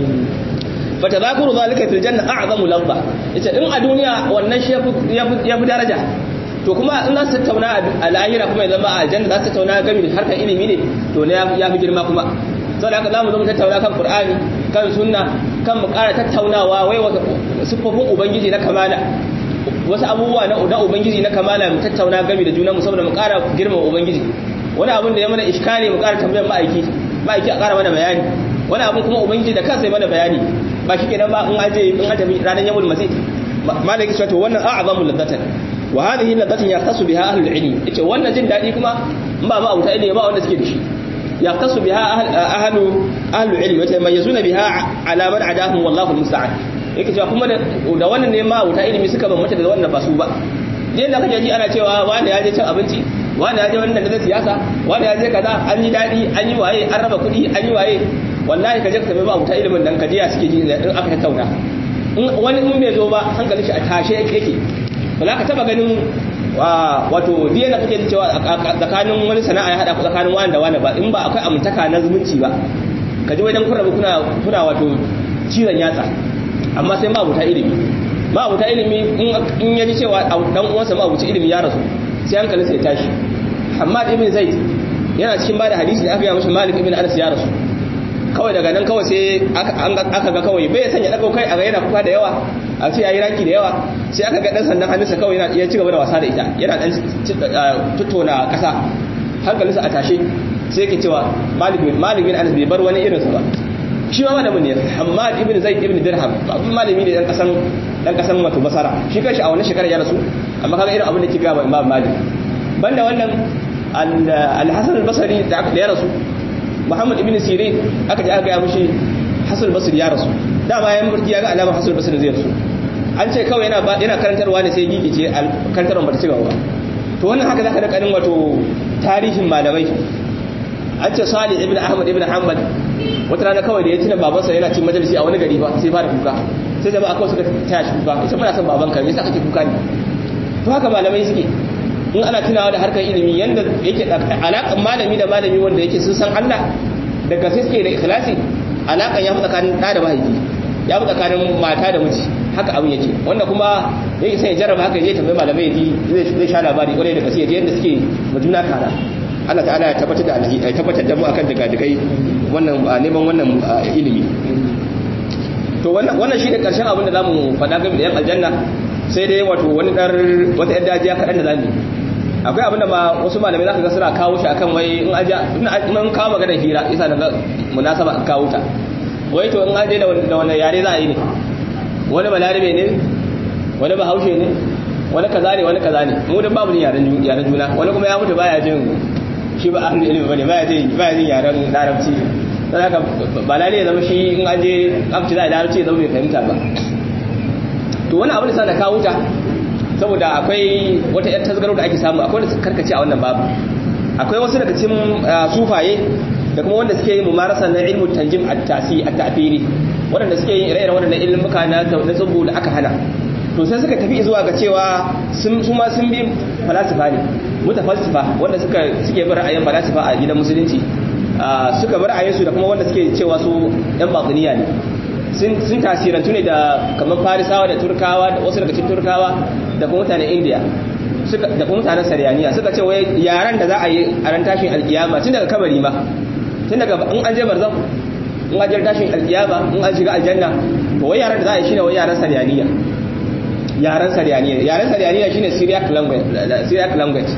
fa tadhakuru zalika fil janna a'zamu ladha yace in a duniya wannan shi ya fi daraja to kuma in za su tattauna a lahira kuma ya zama a aljanna za su tattauna game da harkar ilimi ne to ne ya fi girma kuma sau da haka za mu zo mu tattauna kan qur'ani kan sunna kan mu ƙara tattaunawa wai wata siffofin ubangiji na kamala wasu abubuwa na na ubangiji na kamala mu tattauna game da juna mu saboda mu ƙara girma ubangiji wani abun da ya mana iskali mu ƙara tambayar ma'aiki ma'aiki a ƙara mana bayani wani abun kuma ubangiji da kansa ya mana bayani ba shi kenan ba in aje in aje ranar yawmul masjid malaki cewa to wannan a'zamu ladatan wa hadhihi ladatan yaqtasu biha ahlul ilm yace wannan jin dadi kuma in ba ma abuta ilimi ba wanda suke da shi yaqtasu biha ahlu ahlul ilm yace mayazuna biha ala man adahum wallahu almusta'an yake cewa kuma da wannan ne ma abuta ilimi suka ban mata da wannan ba su ba yadda kake ji ana cewa wani ya je cin abinci wani ya je wannan da siyasa wani ya je kaza an yi dadi an yi waye an raba kuɗi an yi waye wallahi ka je ka tafi ba abuta ilimin dan ka je ya suke ji in aka tattauna wani in bai zo ba hankalin shi a tashe yake ba za ka taba ganin wato diya da kake cewa tsakanin wani sana'a ya hada ku tsakanin wani da wani ba in ba akwai amintaka na zumunci ba ka ji wajen kurrabu kuna kuna wato cizon yatsa amma sai ma abuta ilimi ma abuta ilimi in ya ji cewa dan uwansa ma abuta ilimi ya rasu sai hankalin sai tashi Hamad ibn Zaid yana cikin bada hadisi da aka yi mashi Malik ibn Anas ya rasu kawai daga nan kawai sai aka ga kawai bai sanya dago kai a ga yana kuka da yawa a ce yayi raki da yawa sai aka ga dan sandan hannunsa kawai yana ya ci gaba da wasa da ita yana dan tuttona kasa hankalinsa a tashe sai yake cewa Malik bin Malik bin Anas bai bar wani irin sa ba shi ma malamin ne Hammad ibn Zaid ibn Dirham abin malami ne dan kasan dan kasan wato Basara shi kanshi a wannan shekarar ya rasu amma kaga irin abin da ke gaba Imam Malik banda wannan al-hasan al-basri da aka da ya rasu muhammad ibn sirin aka ji aka ga mushi hasan al-basri ya rasu dama ya murki ya ga alamar hasan al-basri zai rasu an ce kawai yana yana karantarwa ne sai gigice karantarwa ba ta cigaba ba to wannan haka zaka da kanin wato tarihin malamai an ce salih ibn ahmad ibn hanbal wata rana kawai da ya tuna babansa yana cin majalisi a wani gari ba sai fara kuka sai jama'a kawai suka taya shi kuka ita muna son babanka me yasa kake kuka ne to haka malamai suke in ana tunawa da harkar ilimi yanda yake alaƙan malami da malami wanda yake sun san Allah daga sai suke da ikhlasi alaƙan ya fi tsakanin ɗa da mahaifi ya fi tsakanin mata da miji haka abin yake wanda kuma yake sai ya jarraba haka ya tambayi malamai ya ji zai sha labari kwarai da gaske yadda suke majuna kara Allah ta'ala ya tabbatar da alhi ya tabbatar da mu akan daga dagai wannan neman wannan ilimi to wannan wannan shine karshen abin da zamu faɗa game da yan aljanna sai dai wato wani dar wata yar dajiya kaɗan da zamu akwai abin da ma wasu malamai zaka ga suna kawo shi akan wai in aja in kawo magana hira isa daga munasaba an kawo ta wai to in aje da wani yare za a yi ne wani balarabe ne wani bahaushe ne wani kaza ne wani kaza ne mu da babu yaren yaren juna wani kuma ya mutu baya jin shi ba ahlul ilmi bane baya jin baya jin yaren larabci dan haka ba lalle ya zama shi in an je amci da larabci zama bai fahimta ba to wani abu da sa na kawo ta saboda akwai wata yar tasgaro da ake samu akwai wanda suka karkace a wannan babu akwai wasu daga cikin sufaye da kuma wanda suke yin mumarasa na ilmu tanjim at-tasi at-ta'firi wanda suke yin ire-iren waɗannan ilmuka na na tsubu da aka hana to sai suka tafi zuwa ga cewa sun su ma sun bi falasifa ne mutafalsifa wanda suka suke bin ra'ayin falasifa a gidan musulunci suka bi ra'ayinsu da kuma wanda suke cewa su yan batiniya ne sun tasirantu ne da kamar farisawa da turkawa da wasu daga cikin turkawa da kuma mutanen indiya da kuma mutanen sariyaniya suka ce wai yaran da za a yi a ran tashin alkiyama tun daga kabari ma tun daga in an je barzan in an je tashin alkiyama in an shiga aljanna to wai yaran da za a yi shine wai yaran sariyaniya yaran sariyaniya yaran sariyaniya shine syriac language syriac language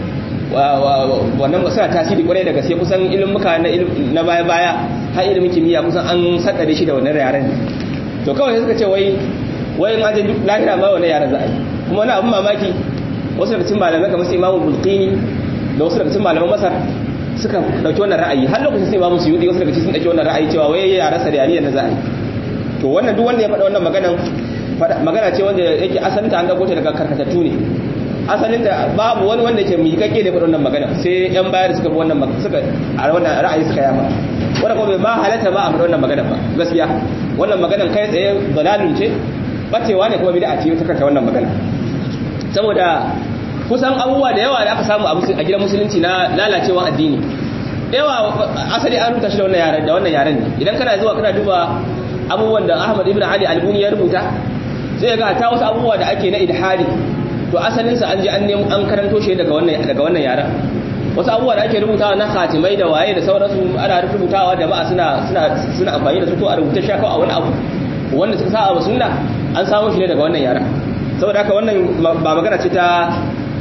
wannan suna tasiri kwarai da gaske kusan ilimuka na baya-baya har ilimin kimiyya kusan an saddare shi da wannan yaren to kawai suka ce wai wai in ajin lahira ma wannan yaren za a yi kuma wani abin mamaki wasu daga cikin malamai kamar su imamu bulqini da wasu daga cikin malaman masar suka dauki wannan ra'ayi har lokacin sai imamu suyudi wasu daga cikin sun dauki wannan ra'ayi cewa wai yaren sariyaniya na za a yi to wannan duk wanda ya faɗa wannan maganan magana ce wanda yake asalinta an dauko ta daga karkatattu ne asalin da babu wani wanda ke miƙaƙƙe da wannan magana sai yan bayar suka bi wannan suka a wannan ra'ayi suka yafa wanda kuma ba halatta ba a faɗi wannan magana ba gaskiya wannan maganan kai tsaye dalalun ce bacewa ne kuma bid'a ce ta kanta wannan magana saboda kusan abubuwa da yawa da aka samu a gidan musulunci na lalacewa addini yawa asali an rubuta shi da wannan yaren da wannan yaren ne idan kana zuwa kana duba abubuwan da Ahmad ibn Ali Albuni ya rubuta zai ga ta wasu abubuwa da ake na ilhadi to asalinsa an je an nemo an karanto shi daga wannan daga wannan yaran wasu abubuwa da ake rubutawa na khatimai da waye da sauransu ana rubutawa jama'a suna suna suna amfani da su ko a rubuta shaka a wani abu wanda suka sa a sunna an samu shi ne daga wannan yaran saboda haka wannan ba magana ce ta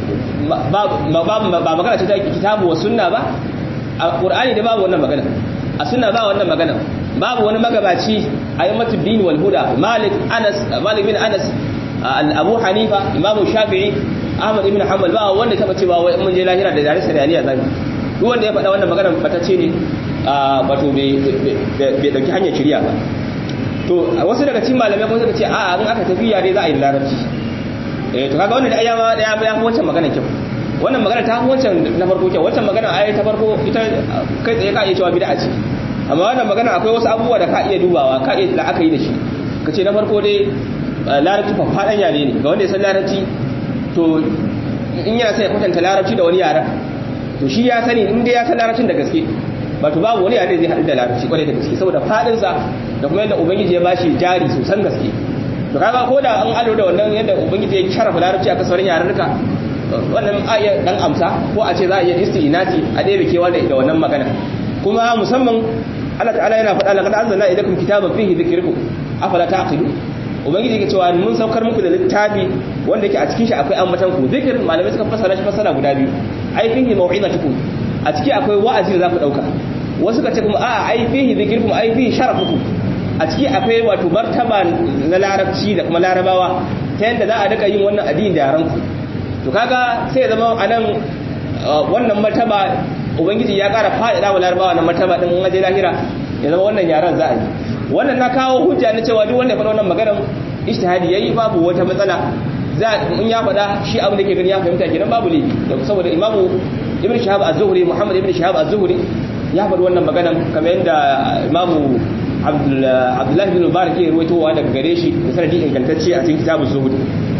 ba magana ce ta kitabu wa sunna ba a qur'ani da babu wannan magana a sunna ba wannan magana babu wani magabaci ayyamatu din wal huda malik anas malik bin anas abu hanifa imamu shafi'i ahmad ibn hanbal ba wanda taba cewa wai mun je lahira da dare sariyaniya zan duk wanda ya faɗa wannan maganar fatacce ne wato bai dauki hanyar shirya ba to wasu daga cikin malamai kuma suka ce a in aka tafi yare za a yi larabci eh to kaga wannan da ayyama da ya fi wancan magana kyau wannan magana ta fi wancan na farko kyau wancan magana ayi ta farko ita kai tsaye ka iya cewa bid'a ce amma wannan magana akwai wasu abubuwa da ka iya dubawa ka iya da aka yi da shi ka ce na farko dai larabci faɗan yare ne ga wanda ya san larabci to in yana sai ya kwatanta larabci da wani yaren to shi ya sani in dai ya san larabcin da gaske ba to babu wani yare zai haɗu da larabci kwarai da gaske saboda faɗinsa da kuma yadda ubangiji ya bashi jari sosan gaske to kaga ko da an alo da wannan yadda ubangiji ya sharafa larabci a kasar yarurruka wannan a iya dan amsa ko a ce za a iya isti'inati a ɗaya kewa da wannan magana kuma musamman Allah ta'ala yana faɗa laqad anzalna ilaykum kitaban fihi dhikrukum afala ta'qilun ubangiji yake cewa mun saukar muku da littafi wanda yake a cikin shi akwai ambatan ku zikir malamai suka fassara shi fassara guda biyu ai fihi mau'izatukum a ciki akwai wa'azi da za ku dauka wasu ka ce kuma a ai fihi zikirkum ai fihi sharafukum a ciki akwai wato martaba na larabci da kuma larabawa ta yadda za a rika yin wannan addini da yaran ku to kaga sai ya zama anan wannan martaba ubangiji ya ƙara faɗaɗa wa larabawa wannan martaba din in aje lahira ya zama wannan yaran za a yi wannan na kawo hujja na cewa duk wanda ya faɗa wannan maganar ijtihadi yayi babu wata matsala za in ya faɗa shi abin da ke gani ya fahimta kenan babu laifi saboda imamu ibn shahab az-zuhri muhammad ibn shahab az-zuhri ya faɗi wannan maganar kamar yadda imamu abdullahi bin mubarak ya ruwaitowa daga gare shi da sanadi ingantacce a cikin kitabun zuhud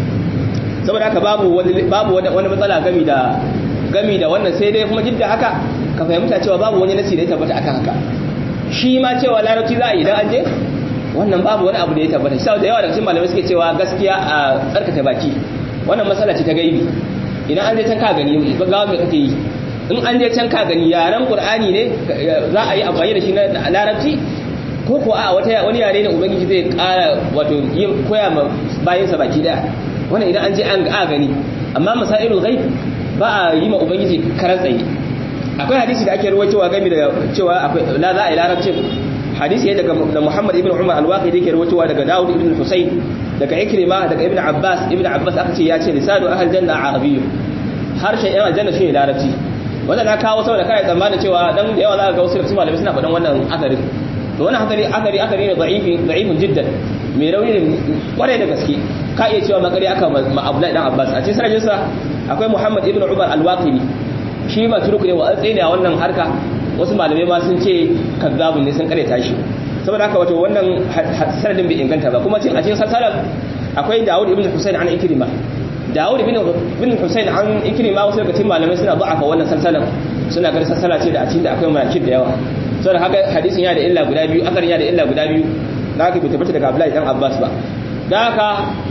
saboda haka babu wani babu wani matsala gami da gami da wannan sai dai kuma jidda haka ka fahimta cewa babu wani nasi da ya tabbata akan haka shi ma cewa larabci za a yi idan an je wannan babu wani abu da ya tabbata sai da yawa daga cikin malamai suke cewa gaskiya a tsarkake baki wannan matsala ce ta gaibi idan an je can ka gani gawa me kake yi in an je can ka gani yaren qur'ani ne za a yi amfani da shi na larabci ko ko a wata wani yare ne ubangiji zai kara wato yin koya ma bayansa baki daya wannan idan an je an ga gani amma masailul ghaib ba a yi ma ubangiji karan tsaye akwai hadisi da ake rawaitowa game da cewa akwai la za a yi larabcin hadisi ne daga da Muhammad ibn Umar al-Waqidi yake rawaitowa daga Dawud ibn Husayn daga Ikrima daga Ibn Abbas Ibn Abbas aka ce ya ce lisanu ahl janna arabiyyu harshen yan aljanna shine larabci wannan na kawo saboda kai tsammanin cewa dan da yawa za ka ga wasu malamai suna faɗan wannan akarin to wannan hakari akari akari ne da'ifi da'ifun jiddan mai rauni ne kwarai da gaske ka iya cewa makari aka ma Abdullahi dan Abbas a cikin sanadin sa akwai Muhammad ibn Umar al-Waqidi shi ma turku ne wa ne a wannan harka wasu malamai ma sun ce kazzabun ne sun kare tashi saboda haka wato wannan sanadin bai inganta ba kuma cin a cikin salsalan akwai Dawud ibn Husayn an Ikrima Dawud ibn ibn Husayn an Ikrima wasu daga cikin malamai suna da'afa wannan salsalan suna ganin salsala ce da a cikin da akwai manakib da yawa sau da haka hadisin ya da illa guda biyu akarin ya da illa guda biyu da haka bai tabbata daga Abdullahi dan Abbas ba da haka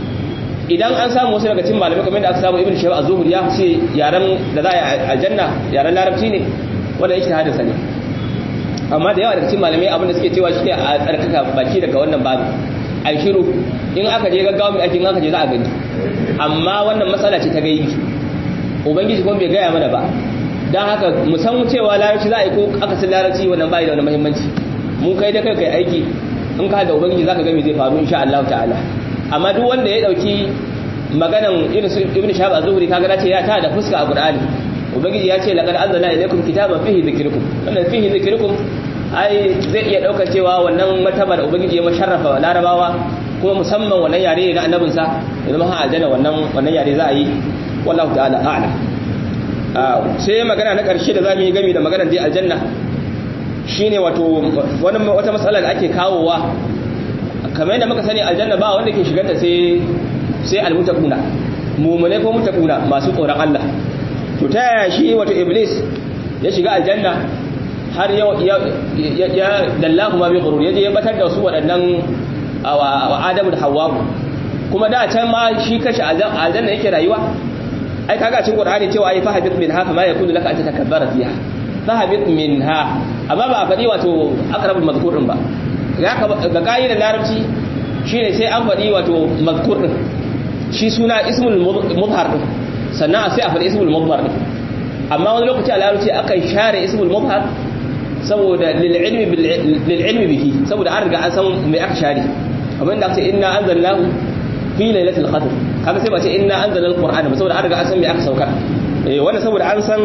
idan an samu wasu daga cikin malamai kamar da aka samu Ibn Shayba az-Zuhri ya ce yaran da za a yi aljanna yaran larabci ne wanda yake hadin sa ne amma da yawa daga cikin malamai abin da suke cewa shi ne a tsarkaka baki daga wannan babu ai shiru in aka je gaggawa mai ake in aka je za a gani amma wannan matsala ce ta gaibi ubangiji kuma bai gaya mana ba don haka musan cewa larabci za a yi ko akasin larabci wannan bai da wani muhimmanci mun kai da kai kai aiki in ka da ubangiji zaka ga me zai faru insha Allah ta'ala amma duk wanda ya dauki maganan irin su ibnu shahab az-zuhri kaga dace ya ta da fuska a qur'ani ubangiji ya ce laqad anzalna ilaykum kitaban fihi dhikrukum wannan fihi dhikrukum ai zai iya daukar cewa wannan martaba da ubangiji ya masharrafa larabawa kuma musamman wannan yare ne na annabinsa ya zama ha aljanna wannan wannan yare za a yi wallahu ta'ala a'lam sai magana na ƙarshe da za mu yi gami da maganar dai aljanna shine wato wata matsala da ake kawowa kamar yadda muka sani aljanna ba wanda ke shigarta sai sai almutakuna mumune ko mutakuna masu tsoron Allah to ta yaya shi wato iblis ya shiga aljanna har ya ya dallahu ma bi ghurur yaje ya batar da su waɗannan wa adamu da hawwa kuma da can ma shi kashi aljanna yake rayuwa ai kaga cikin qur'ani cewa ai fahabit minha kama yakunu laka an tatakabbara fiha fahabit minha amma ba a faɗi wato akrabul mazkur din ba ya ka ga kaidar larabci shine sai an faɗi wato mazkur din shi suna ismul mudhar din sannan sai a faɗi ismul mudhar din amma wani lokaci a larabci akan share ismul mudhar saboda lil ilmi lil ilmi bihi saboda an riga an san me aka share kamar da aka ce inna anzalnahu fi lailatul qadr kaga sai ba ce inna anzalna alqur'ana ba saboda an riga an san me aka saukar eh wannan saboda an san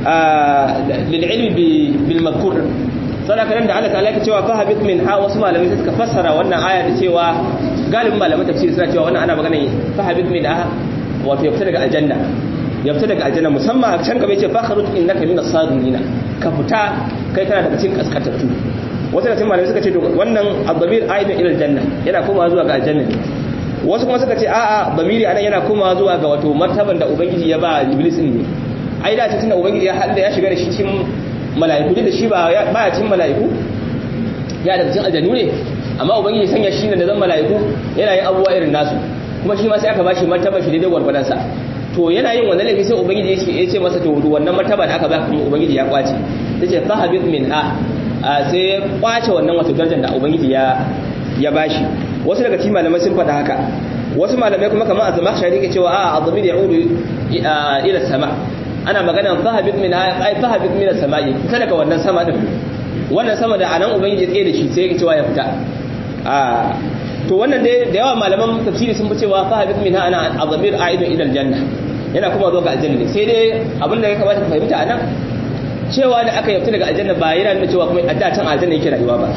lil ilmi bil madhkur saboda kan da Allah ta'ala yake cewa fa habit min ha wasu malamai suka fassara wannan aya da cewa galibin malaman tafsiri suna cewa wannan ana magana fa habit min ha wato ya fita daga aljanna ya fita daga aljanna musamman a can gaba yace fa kharuj innaka min as-sabirin ka fita kai kana daga cikin kaskantattu wasu da cikin malamai suka ce wannan abdamir aidan ila aljanna yana komawa zuwa ga aljanna wasu kuma suka ce a'a bamiri anan yana komawa zuwa ga wato martaban da ubangiji ya ba iblis din ne ai da tunda ubangiji ya halda ya shiga da shi cikin mala'iku da shi ba ya ba cikin mala'iku ya daga cikin aljannu ne amma ubangiji sanya shi ne da zan mala'iku yana yin abubuwa irin nasu kuma shi ma sai aka bashi martaban shi daidai gwargwadon sa to yana yin wannan laifi sai ubangiji ya ce masa to wannan martaba da aka ba kuma ubangiji ya kwace tace fahabit minha sai ya kwace wannan wato darajar da ubangiji ya ya bashi wasu daga cikin malamai sun faɗa haka wasu malamai kuma kamar az-zamakhshari yake cewa a azmir ya'udu ila sama ana magana fahabit min ay fahabit min as-sama'i fita daga wannan sama din wannan sama da anan ubangiji ya tsaye da shi sai yake cewa ya fita a to wannan dai da yawa malaman tafsiri sun fi cewa fahabit min ana azmir a'idun ila al-janna yana kuma zuwa ga aljanna ne sai dai abin da ya kamata ka fahimta anan cewa da aka yabta daga aljanna ba yana nuna cewa kuma a da can aljanna yake rayuwa ba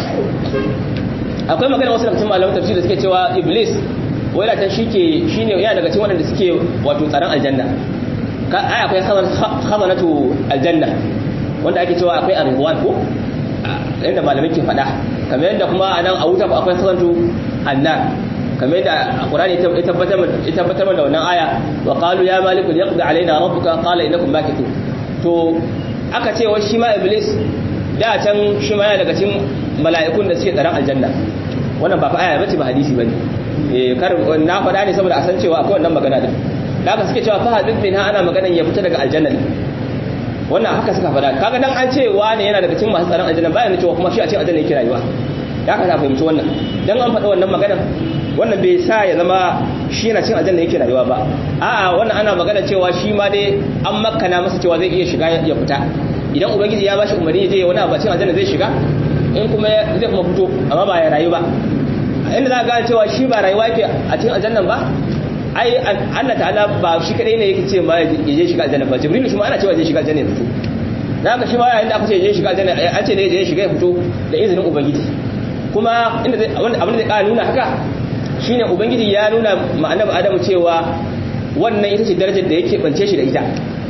akwai magana wasu daga cikin malaman tafsir da suke cewa iblis wai da shi ke shine yana daga cikin waɗanda suke wato tsaron aljanna ka ai akwai khazanatu aljanna wanda ake cewa akwai arwan ko inda malamai ke faɗa kamar yadda kuma a nan a wuta akwai khazanatu annar kamar yadda qur'ani ya tabbatar ya tabbatar da wannan aya wa qalu ya maliku yaqdi alaina rabbuka qala innakum makithun to aka ce wai shi ma iblis da can shi ma yana daga cikin mala'ikun da suke tsaron aljanna wannan ba fa aya bace ba hadisi bane eh kar na faɗa ne saboda a san cewa akwai wannan magana din da haka suke cewa fa hadith min ha ana maganan ya fita daga aljanna ne wannan haka suka faɗa kaga dan an ce wani yana daga cikin masu tsaron aljanna bayan cewa kuma shi a cikin aljanna yake rayuwa ya ka fahimci wannan dan an faɗa wannan maganan wannan bai sa ya zama shi yana cin aljanna yake rayuwa ba a'a wannan ana magana cewa shi ma dai an makana masa cewa zai iya shiga ya fita idan ubangiji ya bashi umarni zai wani abu cin aljanna zai shiga in kuma zai kuma fito amma ba ya rayu ba inda za ka gane cewa shi ba rayuwa yake a cikin aljannan ba ai Allah ta'ala ba shi kadai ne yake ce ma ya je shiga aljanna ba jibril shi ma ana cewa zai shiga aljanna ya fito da haka shi ma yayin da aka ce ya je shiga aljanna an ce ne ya shiga ya fito da izinin ubangiji kuma inda abin da zai kara nuna haka shine ubangiji ya nuna ma annabi adamu cewa wannan ita ce darajar da yake bance shi da ita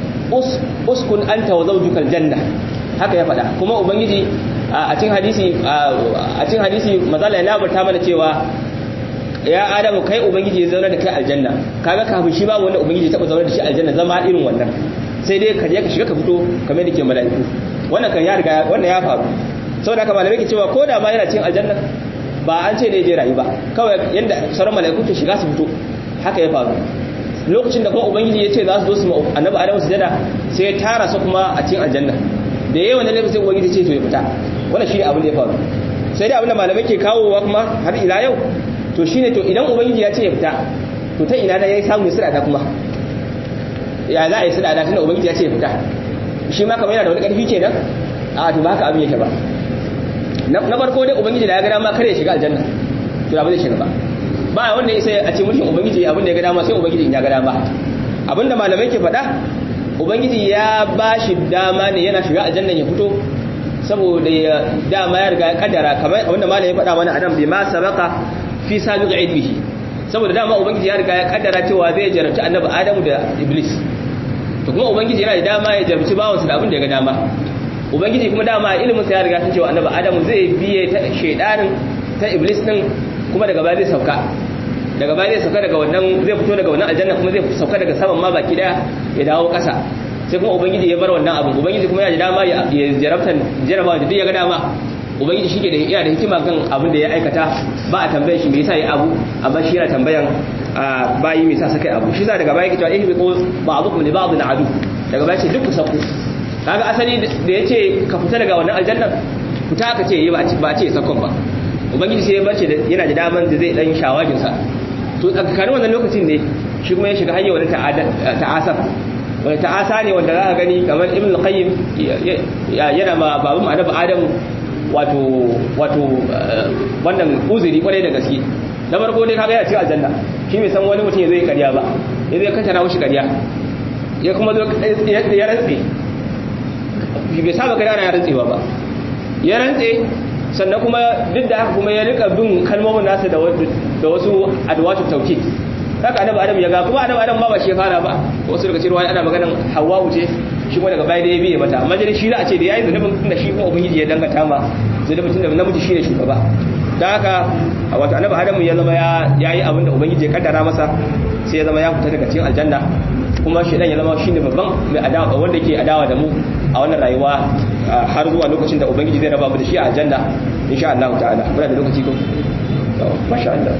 uskun anta wa zawjukal janna haka ya faɗa kuma ubangiji a cikin hadisi a cikin hadisi mazala ya labarta mana cewa ya adamu kai ubangiji ya zauna da kai aljanna kaga kafin shi babu wanda ubangiji ya taba zauna da shi aljanna zama irin wannan sai dai ka je ka shiga ka fito kamar da ke mala'iku wannan kan ya riga wannan ya faru saboda haka malamai ke cewa ko da ma yana cikin aljanna ba an ce ne je rayu ba kawai yanda sauran mala'iku ke shiga su fito haka ya faru lokacin da kuma ubangiji ya ce za su zo su annabi adamu sujada sai ya tara su kuma a cikin aljanna da yawan da laifin sai ubangiji ce to ya fita wannan shine abin da ya faru sai dai abin da malamai ke kawowa kuma har ila yau to shine to idan ubangiji ya ce ya fita to ta ina da yayi samu ya sirada kuma ya za a yi sirada tunda ubangiji ya ce ya fita shi ma kamar yana da wani karfi kenan a to ba haka abin yake ba na farko dai ubangiji da ya ga dama kare ya shiga aljanna to da ba zai shiga ba ba wanda ya sai a ce mulkin ubangiji abin da ya ga dama sai ubangiji ya ga dama abinda malamai ke faɗa ubangiji ya ba shi dama ne yana shiga aljanna ya fito saboda ya dama ya riga ya kaddara kamar abinda malamai ya faɗa mana adam bi ma sabaka fi sabiq ilmihi saboda dama ubangiji ya riga ya kaddara cewa zai jarabci annabi adamu da iblis to kuma ubangiji yana da dama ya jarabci bawansa da abin da ya ga dama ubangiji kuma dama ilimin sa ya riga sun cewa annabi adamu zai biye ta shedanin ta iblis din kuma daga baya zai sauka daga baya zai sauka daga wannan zai fito daga wannan aljanna kuma zai sauka daga saman ma baki daya ya dawo ƙasa sai kuma ubangiji ya bar wannan abin ubangiji kuma yana da dama ya jarabtan jarabawa da duk ya ga dama ubangiji shi ke da yana da hikima kan abin da ya aikata ba a tambaye shi me yasa ya abu amma shi yana tambayan bayi me yasa suka yi abu shi sa daga baya yake cewa eh bi qul ba'dukum li ba'din adu daga baya ce duk ku sauko kaga asali da yace ka fita daga wannan aljanna fita aka ce ba a ce sakon ba ubangiji sai ya bace yana da daman da zai dan shawagin sa to tsakanin wannan lokacin ne shi kuma ya shiga hanyar wani ta'asar wani ta'asa ne wanda za ka gani kamar ibn al-qayyim yana ma babun annabi adam wato wato wannan uzuri kwarai da gaske na farko ne kaga ya ce aljanna shi bai san wani mutum ya zai karya ba ya zai kantara mushi karya ya kuma zo ya rantse bai saba karya na ya rantsewa ba ya rantse sannan kuma duk da haka kuma ya rika bin kalmomin nasa da wasu adwatu tawkid haka annabi adam ya ga kuma annabi adam ba ba shi ya fara ba wasu daga cikin ana maganan hawwa ce shi kuma daga baya da ya biye mata amma dai shi za a ce da yayi zunubin tunda shi kuma ubangiji ya dangata ma zunubin tunda namiji shine shugaba dan haka wato annabi adam ya zama ya yayi abin da ubangiji ya kaddara masa sai ya zama ya fita daga cikin aljanna kuma shi dan ya zama shine babban mai adawa wanda ke adawa da mu a wannan rayuwa har zuwa lokacin da ubangiji zai raba mu da shi a aljanna insha Allah ta'ala muna da lokaci ko masha Allah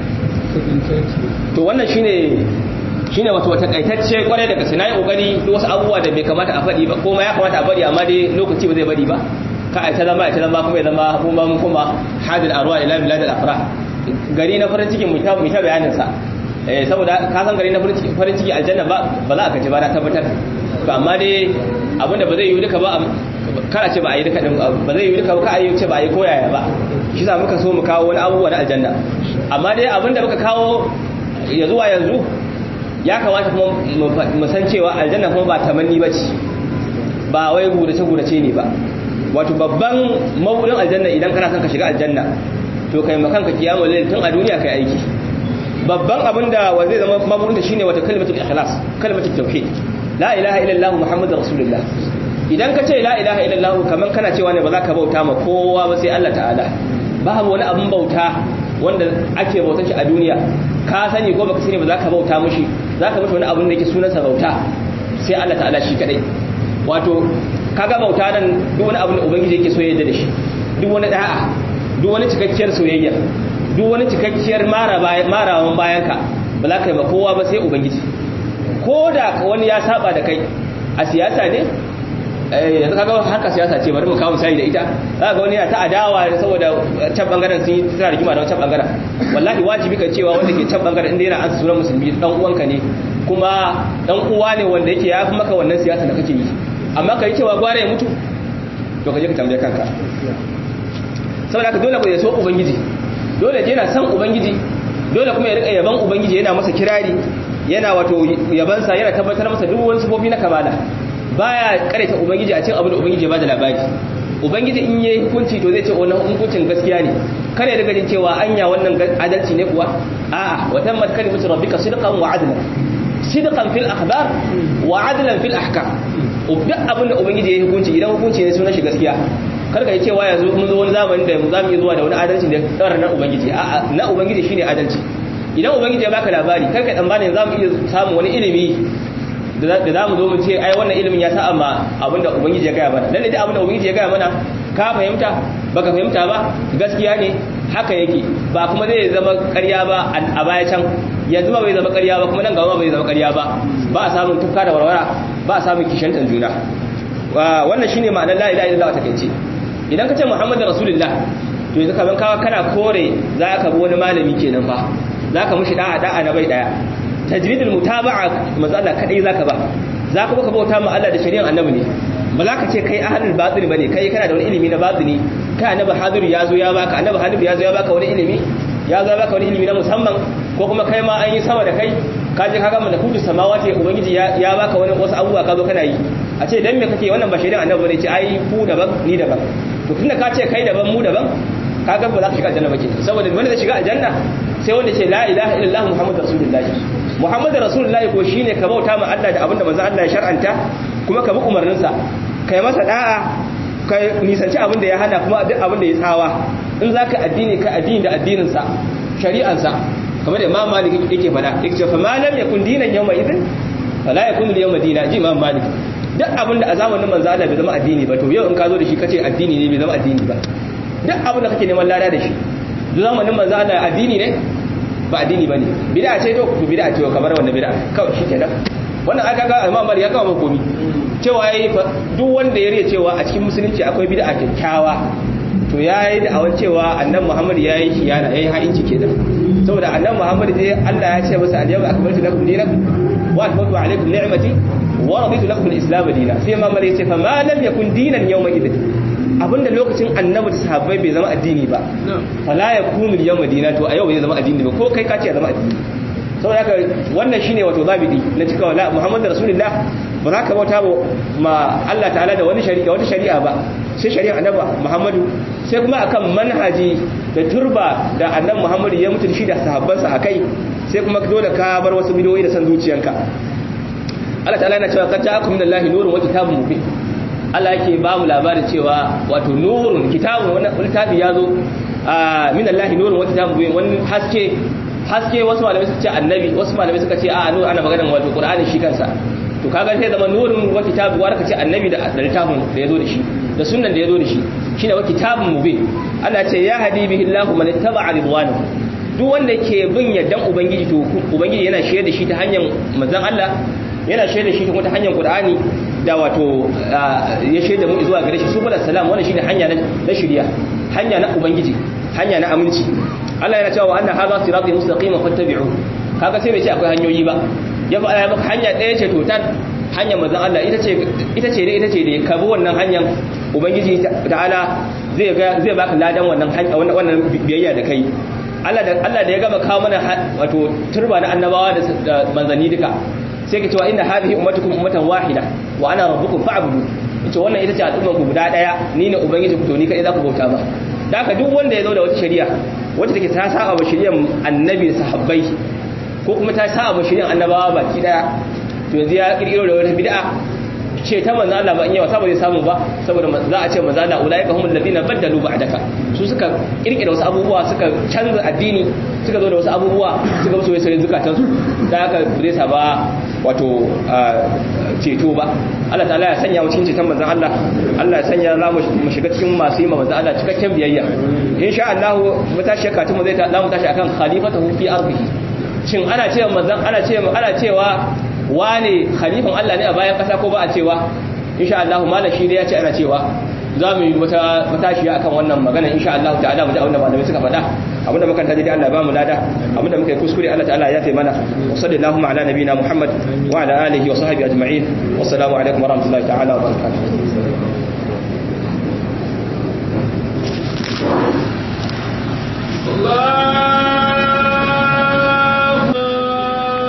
to wannan shine shine wato wata kaitacce kwarai daga sinai kokari duk wasu abubuwa da bai kamata a faɗi ba kuma ya kamata a faɗi amma dai lokaci ba zai bari ba ka a ta zama a ta zama kuma ya zama kuma mun kuma hadil arwa ila bilad al afrah gari na farin ciki mu ta mu ta bayanin sa eh saboda ka san gari na farin ciki farin ciki aljanna ba ba za a kace ba na tabbatar to amma dai abinda ba zai yi duka ba kar a ce ba a yi duka din ba zai yi duka ba ka a yi ce ba a yi koyaya ba shi za muka so mu kawo wani abubuwa na aljanna amma dai abinda muka kawo ya zuwa yanzu ya kamata kuma mu san cewa aljanna kuma ba tamanni bace ba wai gurace gurace ne ba wato babban mabudin aljanna idan kana son ka shiga aljanna to kai makan ka kiyamul layl tun a duniya kai aiki babban abin da wa zai zama mabudin shine wata kalmatul ikhlas kalmatul tauhid la ilaha illallah muhammadur rasulullah idan ka ce la ilaha illallah kaman kana cewa ne ba za ka bauta ma kowa ba sai Allah ta'ala babu wani abin bauta wanda ake bautar shi a duniya ka sani ko baka sani ba za ka bauta mushi za ka mushi wani abin da yake sunansa bauta sai Allah ta'ala shi kadai wato kaga bauta nan duk wani abin da ubangiji yake so ya yarda da shi duk wani da'a duk wani cikakkiyar soyayya duk wani cikakkiyar marawan bayan ka ba za ka yi ba kowa ba sai ubangiji ko da wani ya saba da kai a siyasa ne yanzu kaga haka siyasa ce bari mu kawo misali da ita za ga wani yana ta adawa saboda can bangaren sun yi tana rigima da wancan bangaren wallahi wajibi ka cewa wanda ke can bangaren inda yana ansa sunan musulmi dan uwanka ne kuma dan uwa ne wanda yake ya fi maka wannan siyasa da kake yi amma ka yi cewa gwara ya mutu to ka je ka tambaye kanka saboda ka dole ku ya so ubangiji dole je yana san ubangiji dole kuma ya rika yaban ubangiji yana masa kirari yana wato yabansa yana tabbatar masa duk wani sifofi na kamala baya karaita ubangiji a cikin abin da ubangiji ya bada labari ubangiji in yayi hukunci to zai ce wannan hukuncin gaskiya ne kare daga jin cewa anya wannan adalci ne kuwa a'a wa tammat kalimatu rabbika sidqan wa adlan sidqan fil akhbar wa adlan fil ahkam duk abin da ubangiji yayi hukunci idan hukunci ne sunan shi gaskiya kar ka yi cewa yanzu mun zo wani zamani da mu zamu yi zuwa da wani adalci da tsara na ubangiji a'a na ubangiji shine adalci idan ubangiji ya baka labari kar ka tsammani zamu iya samu wani ilimi da za mu zo mu ce ai wannan ilimin ya sa amma abinda ubangiji ya gaya mana lalle duk abinda ubangiji ya gaya mana ka fahimta baka fahimta ba gaskiya ne haka yake ba kuma zai zama ƙarya ba a baya can yanzu ba bai zama ƙarya ba kuma nan gaba bai zama ƙarya ba ba a samun tufka da warwara ba a samun kishantan juna wannan shine ma'anar la ilaha illallah ta kace idan ka ce muhammadu rasulullah to yanzu kaman kawa kana kore za ka bi wani malami kenan fa za ka mushi da'a da'a na bai daya tajridul mutaba'a manzo Allah kadai zaka ba zaka baka bauta ma Allah da shari'an annabi ne ba za ka ce kai ahlul batil bane kai kana da wani ilimi na batini kai annabi hadiru ya zo ya baka annabi hadiru ya zo ya baka wani ilimi ya zo ya baka wani ilimi na musamman ko kuma kai ma an yi sama da kai ka je ka ga malakutu samawati ubangiji ya ya baka wani wasu abubuwa ka zo kana yi a ce dan me kake wannan ba shari'an annabi bane ce ai ku daban ni daban to tunda ka ce kai daban mu daban kaga ba za ka shiga aljanna ba ke saboda wanda zai shiga aljanna sai wanda ce la ilaha illallah muhammadu rasulullahi muhammadu rasulullahi ko shine ka bauta ma Allah da abinda manzo Allah ya shar'anta kuma ka bi umarninsa kai masa da'a ka nisanci abin da ya hana kuma duk abin da ya tsawa in zaka addini ka addini da addinin sa shari'an sa kamar da Imam Malik yake faɗa yake cewa fa ma lam yakun dinan yawma idin fala yakun al-yawma dinan ji Imam Malik duk abin da a zamanin manzo Allah bai zama addini ba to yau in ka zo da shi kace addini ne bai zama addini ba duk abin da kake neman lada da shi zamanin manzo Allah addini ne ba addini bane bid'a ce to to bid'a ce kamar wannan bid'a kawai shikenan wannan aka ga Imam Malik ya kawo komi cewa yayi duk wanda ya riya cewa a cikin musulunci akwai bid'a kyakkyawa to yayi da awan cewa annabi Muhammad yayi khiyana yayi ha'inci kenan saboda annabi Muhammad dai Allah ya ce masa al-yawma akmaltu lakum dinakum wa atmamtu alaykum ni'mati wa raditu lakum al-islam dinan sai Imam Malik ya ce fa ma lam yakun dinan yawma idin abinda lokacin annabi da sahabbai bai zama addini ba fala yakunu al madina to a yau bai zama addini ba ko kai ka ce zama addini saboda haka wannan shine wato zabidi na cika wala muhammadu rasulullah ba za ka bauta ma Allah ta'ala da wani shari'a wata shari'a ba sai shari'a annabi muhammadu sai kuma akan manhaji da turba da annabi muhammadu ya mutu shi da sahabbansa akai sai kuma dole ka bar wasu bidiyoyi da san zuciyanka Allah ta'ala yana cewa qad ja'akum minallahi nurun wa kitabun mubin Allah yake ba mu labarin cewa wato nurun kitabun wannan littafi ya zo min Allah nurun wa kitabun mubin wani haske haske wasu malamai suka ce annabi wasu malamai suka ce a nur ana maganar wato qur'ani shi kansa to kaga sai zama nurun wa kitabun wa ce annabi da littafin da yazo da shi da sunnan da yazo da shi shine wa kitabun mubin Allah ce ya hadi bihi Allah man ittaba'a ridwanahu duk wanda ke bin yaddan ubangiji to ubangiji yana shirye da shi ta hanyar manzon Allah yana shirye da shi ta hanyar qur'ani da wato ya shaida mu zuwa gare shi subhanahu salam wannan shine hanya na shiriya hanya na ubangiji hanya na aminci Allah yana cewa anna hadha sirati mustaqiman fattabi'u kaga sai bai ce akwai hanyoyi ba ya fa ya maka hanya ɗaya ce total hanyar manzon Allah ita ce ita ce ita ce da ka bi wannan hanyar ubangiji ta'ala zai ga zai baka ladan wannan wannan biyayya da kai Allah da Allah da ya gama kawo mana wato turba na annabawa da manzanni duka sai ke cewa inna hadhihi ummatukum ummatan wahida wa ana rabbukum fa'budu ita wannan ita ce al'ummar ku guda daya ni ne ubangiji ku to ni kai za ku bauta ba da haka duk wanda ya zo da wata shari'a wacce take ta saba wa shari'ar annabi sahabbai ko kuma ta saba wa shari'ar annabawa baki daya to yanzu ya kirkiro da wata bid'a ce ta manzo Allah ba in yawa saboda samu ba saboda za a ce manzo Allah ulaika humul ladina baddalu ba'daka su suka kirkira wasu abubuwa suka canza addini suka zo da wasu abubuwa suka musu wasu zukatan su da haka zai sa ba wato ceto ba Allah ta'ala ya sanya mu cikin ceton manzon Allah Allah ya sanya za mu shiga cikin masu yi manzon Allah cikakken biyayya insha Allah mu tashi katun mu zai ta mu tashi akan khalifatahu fi ardihi shin ana cewa manzon ana cewa ana cewa wane khalifan Allah ne a bayan kasa ko ba a cewa insha Allah malam shi ne ya ce ana cewa za mu yi wata matashiya akan wannan magana insha Allah ta'ala mu ji abin da malamai suka faɗa abin da muka taji dai Allah ba mu lada abin da muka yi kuskure Allah ta'ala ya taimana wa sallallahu ala nabiyina Muhammad wa ala alihi wa sahbihi ajma'in wassalamu alaikum wa rahmatullahi ta'ala wa barakatuh